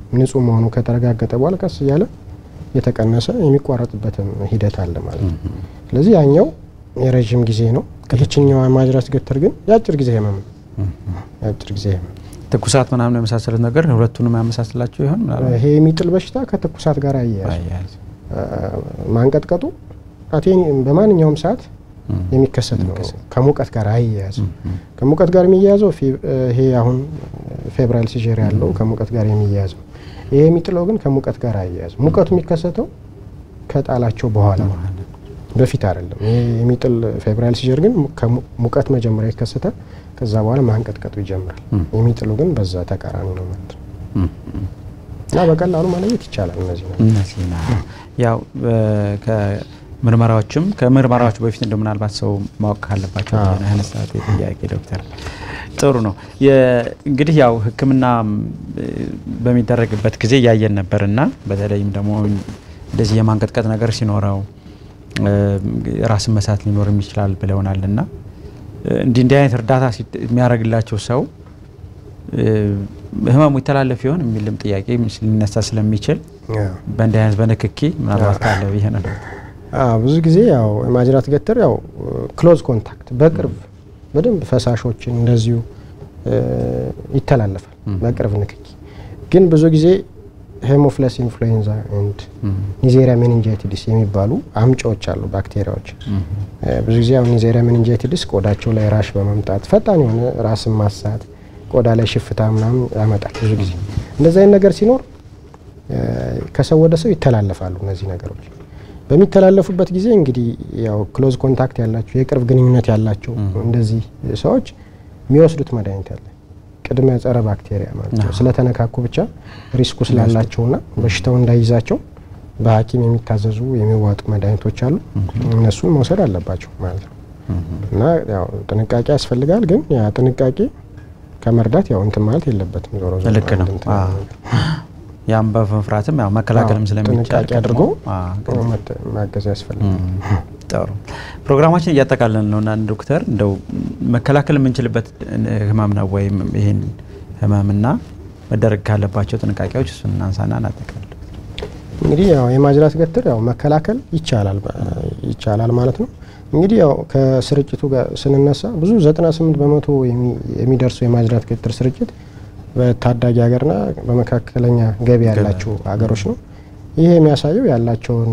ንጹህ መሆኑ ከተረጋገጠ በኋላ ቀስ እያለ የተቀነሰ የሚቋረጥበትም ሂደት አለ ማለት ነው። ስለዚህ ያኛው የረዥም ጊዜ ነው። ይችኛዋ ማጅራት ገትር ግን የአጭር ጊዜ ህመም ነው። የአጭር ጊዜ ህመም ትኩሳት ምናምን የመሳሰሉት ነገር ሁለቱንም ያመሳስላቸው ይሆን? ምናልባት ይሄ የሚጥል በሽታ ከትኩሳት ጋር አያያዝ አያያዝ። ማንቀጥቀጡ አቴን በማንኛውም ሰዓት የሚከሰት ነው። ከሙቀት ጋር አያያዝም። ከሙቀት ጋር የሚያያዘው ፊ- ይሄ አሁን ፌብራይል ሲጀር ያለው ከሙቀት ጋር የሚያያዝ ነው። ይሄ የሚጥለው ግን ከሙቀት ጋር አያያዝም። ሙቀቱ የሚከሰተው ከጣላቸው በኋላ ነው፣ በፊት አይደለም። ይሄ የሚጥል ፌብራይል ሲጀር ግን ከሙ- ሙቀት መጀመሪያ ይከሰታል። ከዛ በኋላ ማንቀጥቀጡ ይጀምራል። የሚጥሉ ግን በዛ ተቃራኒ ነው ማለት ነው እና በቀላሉ መለየት ይቻላል እነዚህ ነው። እነዚህ ና ያው በ- ከምርመራዎችም ከምርመራዎች በፊት እንደ ምናልባት ሰው ማወቅ ካለባቸው አዎ። ያነሳት ጥያቄ ዶክተር ጥሩ ነው። የ- እንግዲህ ያው ሕክምና በሚደረግበት ጊዜ እያየን ነበር እና በተለይም ደግሞ እንደዚህ የማንቀጥቀጥ ነገር ሲኖረው እ፣ ራስን መሳት ሊኖርም ይችላል ብለውናል እና እንዲህ እንዲህ አይነት እርዳታ ሲት- የሚያደርግላቸው ሰው እ፣ ህመሙ ይተላለፍ ይሆን የሚልም ጥያቄ ሊነሳ ስለሚችል አዎ። በእንዲህ አይነት በንክኪ ምናልባት ካለ ብዬ ነው። አዎ ብዙ ጊዜ ያው ማጅራት ገትር ያው ክሎዝ ኮንታክት በቅርብ በደንብ ፈሳሾችን እንደዚሁ እ፣ ይተላለፋል በቅርብ ንክኪ። ግን ብዙ ጊዜ ሄሞፍለስ ኢንፍሉዌንዛ ኤንድ ኒዜሪያ ሜኒንጃይቲዲስ የሚባሉ አምጪዎች አሉ ባክቴሪያዎች። እ፣ ብዙ ጊዜ አሁን ኒዜሪያ ሜኒንጃይቲዲስ ቆዳቸው ላይ ራሽ በመምጣት ፈጣን የሆነ ራስን ማሳት፣ ቆዳ ላይ ሽፍታ ምናምን ያመጣል። ብዙ ጊዜ እንደዚህ አይነት ነገር ሲኖር እ፣ ከሰው ወደ ሰው ይተላለፋሉ እነዚህ ነገሮች። በሚተላለፉበት ጊዜ እንግዲህ ያው ክሎዝ ኮንታክት ያላቸው የቅርብ ግንኙነት ያላቸው እንደዚህ ሰዎች የሚወስዱት መድኃኒት አለ ቅድመ ጸረ ባክቴሪያ ማለት ነው። ስለተነካኩ ብቻ ሪስኩ ስላላቸውና በሽታው እንዳይዛቸው በሐኪም የሚታዘዙ የሚዋጡ መድኃኒቶች አሉ። እነሱን መውሰድ አለባቸው ማለት ነው እና ያው ጥንቃቄ ያስፈልጋል። ግን ያ ጥንቃቄ ከመርዳት ያው እንትን ማለት የለበትም። ዞሮ ዞሮ ልክ ነው። አንድ እንትን አዎ። ነገር። ያም በመፍራትም ያው መከላከልም አዎ፣ ስለሚቻል ጥንቃቄ አድርጎ አዎ፣ መተ- ማገዝ ያስፈልጋል። ጥሩ ፕሮግራማችን እያጠቃለን ነው እና ዶክተር እንደው መከላከል የምንችልበት ህመም ነው ወይም ይህን ህመምና መደረግ ካለባቸው ጥንቃቄዎች እሱን እናንሳና እናጠቃለን። እንግዲህ ያው የማጅራት ገትር ያው መከላከል ይቻላል በ- ይቻላል ማለት ነው። እንግዲህ ያው ከስርጭቱ ጋር ስንነሳ ብዙ 98 በመቶ የሚ- የሚደርሱ የማጅራት ገትር ስርጭት በታዳጊ ሀገርና በመካከለኛ ገቢ ያላቸው ሀገሮች ነው። ይህ የሚያሳየው ያላቸውን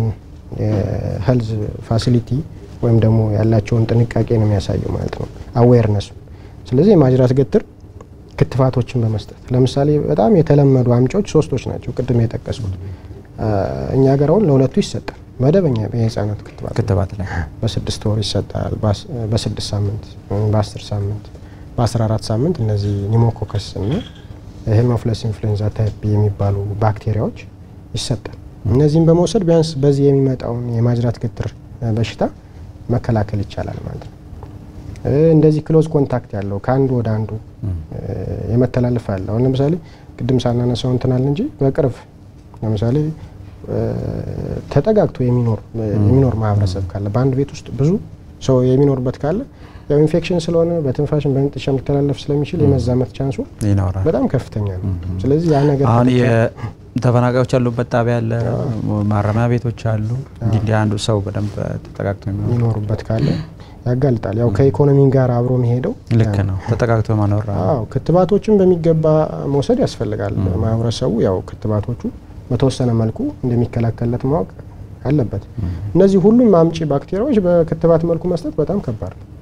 የሄልዝ ፋሲሊቲ ወይም ደግሞ ያላቸውን ጥንቃቄ ነው የሚያሳየው ማለት ነው፣ አዌርነሱ። ስለዚህ የማጅራት ገትር ክትፋቶችን በመስጠት ለምሳሌ በጣም የተለመዱ አምጪዎች ሶስቶች ናቸው ቅድም የጠቀስኩት። አ፣ እኛ ሀገር አሁን ለሁለቱ ይሰጣል መደበኛ የህፃናት ክትባት ክትባት ላይ በስድስት ወር ይሰጣል። በአስ- በስድስት ሳምንት ወይም በአስር ሳምንት በአስራ አራት ሳምንት እነዚህ ኒሞኮከስ እና ሄሞፍለስ ኢንፍሉዌንዛ ታይፕ የሚባሉ ባክቴሪያዎች ይሰጣል። እነዚህም በመውሰድ ቢያንስ በዚህ የሚመጣውን የማጅራት ገትር እ፣ በሽታ መከላከል ይቻላል ማለት ነው። እ፣ እንደዚህ ክሎዝ ኮንታክት ያለው ከአንዱ ወደ አንዱ እ፣ የመተላለፍ አለ። አሁን ለምሳሌ ቅድም ሳናነሳው እንትናል እንጂ በቅርብ ለምሳሌ እ፣ ተጠጋግቶ የሚኖር የሚኖር ማህበረሰብ ካለ በአንድ ቤት ውስጥ ብዙ ሰው የሚኖርበት ካለ ያው ኢንፌክሽን ስለሆነ በትንፋሽን በመጥሻ ሊተላለፍ ስለሚችል የመዛመት ቻንሱ ይኖራል። በጣም ከፍተኛ ነው። ስለዚህ ያ ነገር አሁን ከተቻለ- የተፈናቃዮች ያሉበት ጣቢያ አለ፣ ማረሚያ ቤቶች አሉ። እንዲህ እንዲህ አንዱ ሰው በደንብ ተጠጋግቶ የሚኖር የሚኖሩበት ካለ ያጋልጣል። ያው ከኢኮኖሚ ጋር አብሮ የሚሄደው ልክ ነው። ተጠጋግቶ መኖር አዎ ክትባቶችን በሚገባ መውሰድ ያስፈልጋል። ማህበረሰቡ ያው ክትባቶቹ በተወሰነ መልኩ እንደሚከላከልለት ማወቅ አለበት። እነዚህ ሁሉም አምጪ ባክቴሪያዎች በክትባት መልኩ መስጠት በጣም ከባድ ነው።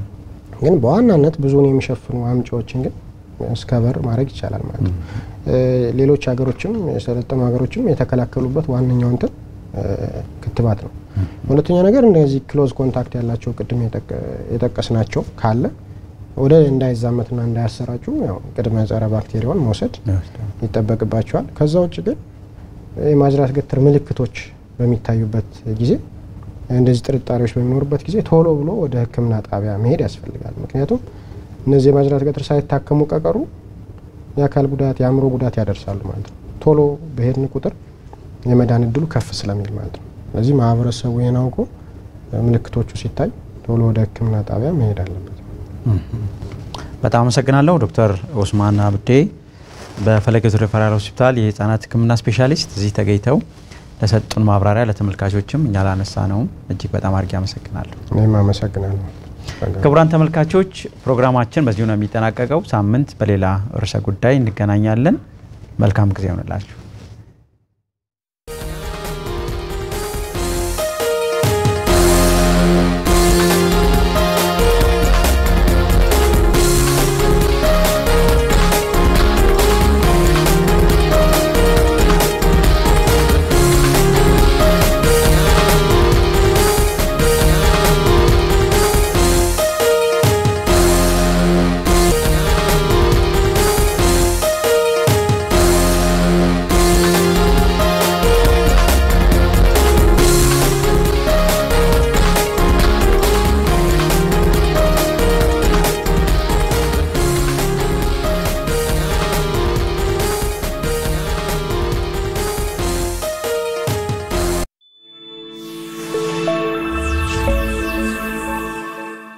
ግን በዋናነት ብዙውን የሚሸፍኑ አምጪዎችን ግን እስከበር ማድረግ ይቻላል ማለት ነው። እ፣ ሌሎች ሀገሮችም የሰለጠኑ ሀገሮችም የተከላከሉበት ዋነኛው እንትን እ፣ ክትባት ነው። ሁለተኛ ነገር እንደዚህ ክሎዝ ኮንታክት ያላቸው ቅድም የጠቀ- የጠቀስናቸው ካለ ወደ እንዳይዛመትና እንዳያሰራጩ ያው ቅድመ ጸረ ባክቴሪያውን መውሰድ ይጠበቅባቸዋል። ከዛ ውጭ ግን የማጅራት ገትር ምልክቶች በሚታዩበት ጊዜ እንደዚህ ጥርጣሬዎች በሚኖሩበት ጊዜ ቶሎ ብሎ ወደ ሕክምና ጣቢያ መሄድ ያስፈልጋል። ምክንያቱም እነዚህ የማጅራት ገትር ሳይታከሙ ቀቀሩ የአካል ጉዳት፣ የአእምሮ ጉዳት ያደርሳሉ ማለት ነው። ቶሎ በሄድን ቁጥር የመዳን እድሉ ከፍ ስለሚል ማለት ነው። ስለዚህ ማህበረሰቡ ይህን አውቆ ምልክቶቹ ሲታይ ቶሎ ወደ ሕክምና ጣቢያ መሄድ አለበት። በጣም አመሰግናለሁ ዶክተር ኦስማን አብዴ በፈለገ ዙሪያ ሪፈራል ሆስፒታል የህፃናት ሕክምና ስፔሻሊስት እዚህ ተገኝተው ለሰጡን ማብራሪያ ለተመልካቾችም እኛ ላነሳ ነውም እጅግ በጣም አድርጌ አመሰግናለሁ። እኔም አመሰግናለሁ። ክቡራን ተመልካቾች ፕሮግራማችን በዚሁ ነው የሚጠናቀቀው። ሳምንት በሌላ ርዕሰ ጉዳይ እንገናኛለን። መልካም ጊዜ ይሆንላችሁ።